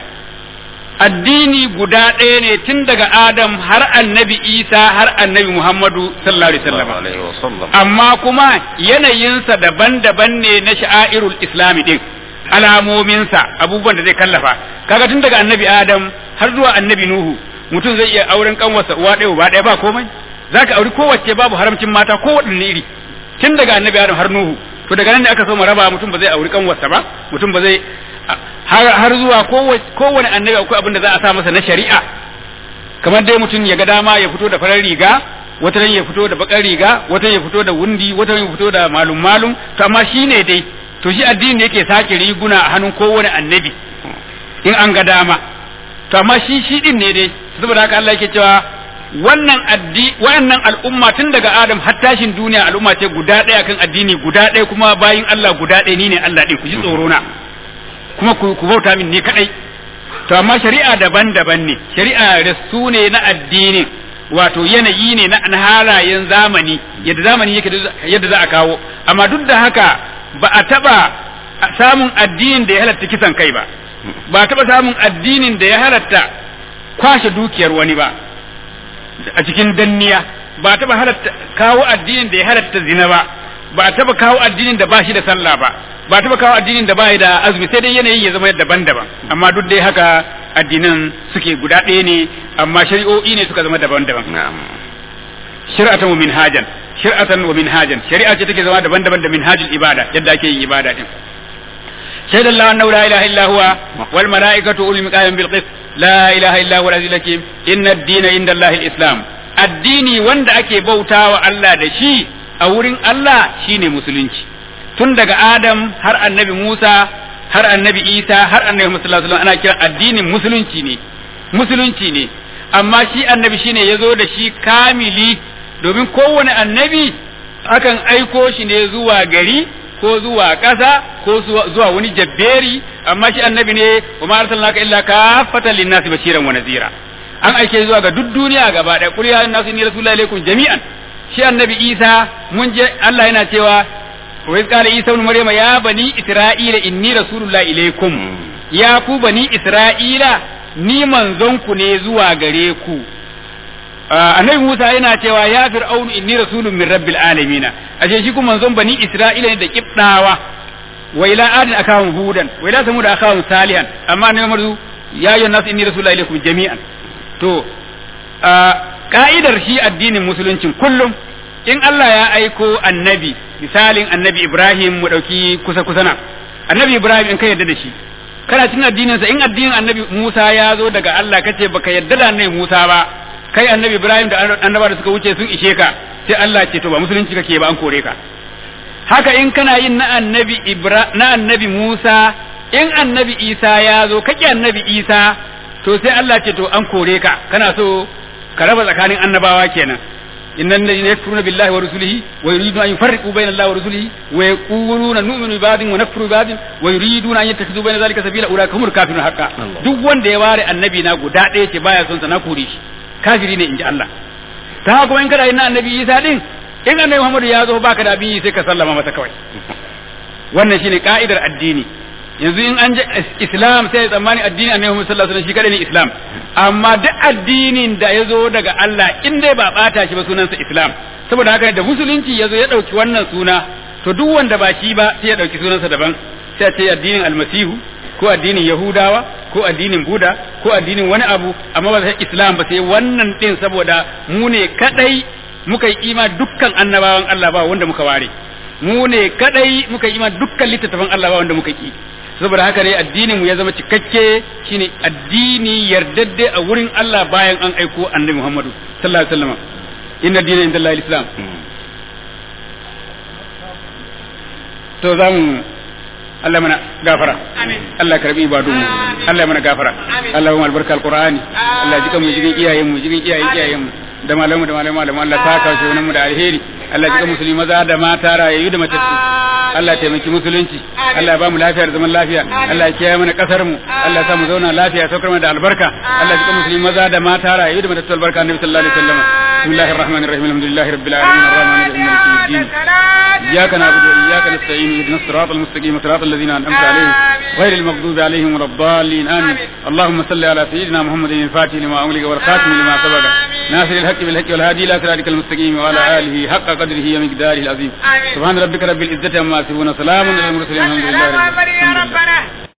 addini guda ɗaya ne tun daga Adam har annabi Isa har annabi Muhammadu sallallahu alaihi wasallam amma kuma yanayinsa daban-daban ne na sha'airul islami din alamominsa abubuwan da zai kallafa kaga tun daga annabi adam har zuwa annabi nuhu mutum zai iya auren kanwarsa uwa ɗaya uba ɗaya ba komai zaka auri kowace babu haramcin mata ko waɗanne iri tun daga annabi adam har nuhu to daga nan ne aka so mu raba mutum ba zai auri kanwarsa ba mutum ba zai har har zuwa kowane annabi akwai abin da za a sa masa na shari'a kamar dai mutum ya ga dama ya fito da farar riga wata ya fito da bakar riga wata ya fito da wundi wata ya fito da malum malum to amma shine dai to shi addini yake sake riguna a hannun kowane annabi in an ga dama to amma shi shi din ne dai saboda haka Allah yake cewa wannan addi wannan al'umma tun daga Adam har tashin duniya al'umma ce guda ɗaya kan addini guda ɗaya kuma bayin Allah guda ɗaya ni ne Allah ɗin ku ji tsoro na kuma ku bauta min ni kadai to amma shari'a daban-daban ne shari'a rasu ne na addini wato yanayi ne na halayen zamani yadda zamani yake yadda za a kawo amma duk da haka ba a taba samun addinin da ya halatta kisan kai ba ba a taba samun addinin da ya halatta kwashe dukiyar wani ba a cikin danniya ba a taba halatta kawo addinin da ya halatta zina ba ba a taba kawo addinin da ba shi da sallah ba ba a taba kawo addinin da ba da azumi sai dai yanayin ya zama daban-daban amma duk dai haka addinan suke guda ɗaya ne amma shari'o'i ne suka zama daban-daban shari'atan wa minhajan shari'atan wa minhajan shari'a ce take zama daban-daban da minhajul ibada yadda ake yin ibada din شهد الله أنه لا إله إلا هو والملائكة أولي المقام بالقسط لا إله إلا هو العزيز الحكيم إن الدين عند الله الإسلام addini wanda ake bautawa Allah da shi a wurin Allah shine musulunci tun daga Adam har annabi Musa har annabi Isa har annabi Muhammad sallallahu alaihi wasallam ana kira addinin musulunci ne musulunci ne amma shi annabi shine yazo da shi kamili domin kowane annabi akan aiko shi ne zuwa gari ko zuwa ƙasa ko zuwa wani jabberi amma shi annabi ne wa ma arsalnaka illa kaffatan linnasi bashiran wa nazira an aike zuwa ga duk duniya gaba ɗaya qul ya nasu inni rasulullahi alaikum jami'an shi annabi Isa mun je Allah yana cewa wa iz qala Isa ibn Maryama ya bani Isra'ila inni rasulullahi ilaikum ya ku bani Isra'ila ni manzon ku ne zuwa gare ku annabi Musa yana cewa ya fir'aunu inni rasulun min rabbil alamin ashe shi kuma manzon bani Isra'ila ne da kibdawa wa ila adin akahum hudan wa ila samud akahum salihan amma ne marzu ya ayyuhan nas inni rasulullahi ilaikum jami'an to ka'idar shi addinin musuluncin kullum in Allah ya aiko annabi misalin annabi Ibrahim mu dauki kusa kusa na annabi Ibrahim in ka yarda da shi kana cin addinin sa in addinin annabi Musa ya zo daga Allah kace baka yarda da annabi Musa ba kai annabi Ibrahim da annaba da suka wuce sun ishe ka sai Allah ce to ba musulunci kake ba an kore ka haka in kana yin na annabi Ibra na annabi Musa in annabi Isa ya zo kake annabi Isa to sai Allah ce to an kore ka kana so ka raba tsakanin annabawa kenan innal ladina yakfuruna billahi wa rusulihi wa yuriduna an yufarriqu bayna allahi wa rusulihi wa yaquluna nu'minu bi ba'din wa nakfuru bi ba'din wa yuriduna an yattakhidhu bayna dhalika sabila ulaika humul kafirun haqqan duk wanda ya ware annabi na guda ɗaya ce baya son sa na kore shi kafiri ne inji Allah ta haka kuma in kana yin na annabi Isa din in annabi Muhammadu ya zo baka da abin sai ka sallama masa kawai wannan shine ka'idar addini yanzu in an je islam sai ya tsammani addini annabi Muhammad sallallahu alaihi wasallam shi kadai ne islam amma duk addinin da ya zo daga Allah in dai ba bata shi ba sunansa islam saboda haka da musulunci ya zo ya dauki wannan suna to duk wanda ba shi ba sai ya dauki sunansa daban sai a ce addinin almasihu ko addinin yahudawa ko addinin buda ko addinin wani abu amma ba sai islam ba sai wannan din saboda mu ne kadai muka yi ima dukkan annabawan Allah ba wanda muka ware mu ne kadai muka yi ima dukkan littattafan Allah ba wanda muka ki saboda haka ne addinin mu ya zama cikakke shine addini yardadde a wurin Allah bayan an aiko annabi Muhammadu sallallahu alaihi wasallam inna dina inda Allah islam to zamu Allah mana gafara Allah karbi ibadu mu Allah mana gafara Allah mu albarka alqur'ani Allah jika mu jigin iyayen mu jigin iyayen iyayen mu da malamu da malamu malamu Allah saka shi mu da alheri Allah jika musulmi maza da mata rayayyu da matattu Allah taimaki musulunci Allah ba mu lafiya da zaman lafiya Allah ya kiyaye mana kasar mu Allah ya sa mu zauna lafiya saukar mana da albarka Allah jika musulmi maza da mata rayayyu da matattu albarka annabi sallallahu alaihi wasallam bismillahir rahmanir rahim alhamdulillahi rabbil alamin arrahmanir rahim maliki yawmiddin إياك نعبد وإياك نستعين اهدنا الصراط المستقيم صراط الذين أنعمت عليهم غير المغضوب عليهم ولا الضالين آمين اللهم صل على سيدنا محمد الفاتح لما أغلق والخاتم لما سبق ناصر الحق بالحق والهادي إلى صراطك المستقيم وعلى آله حق قدره ومقداره العظيم سبحان ربك رب العزة عما يصفون سلام على المرسلين الحمد لله رب العالمين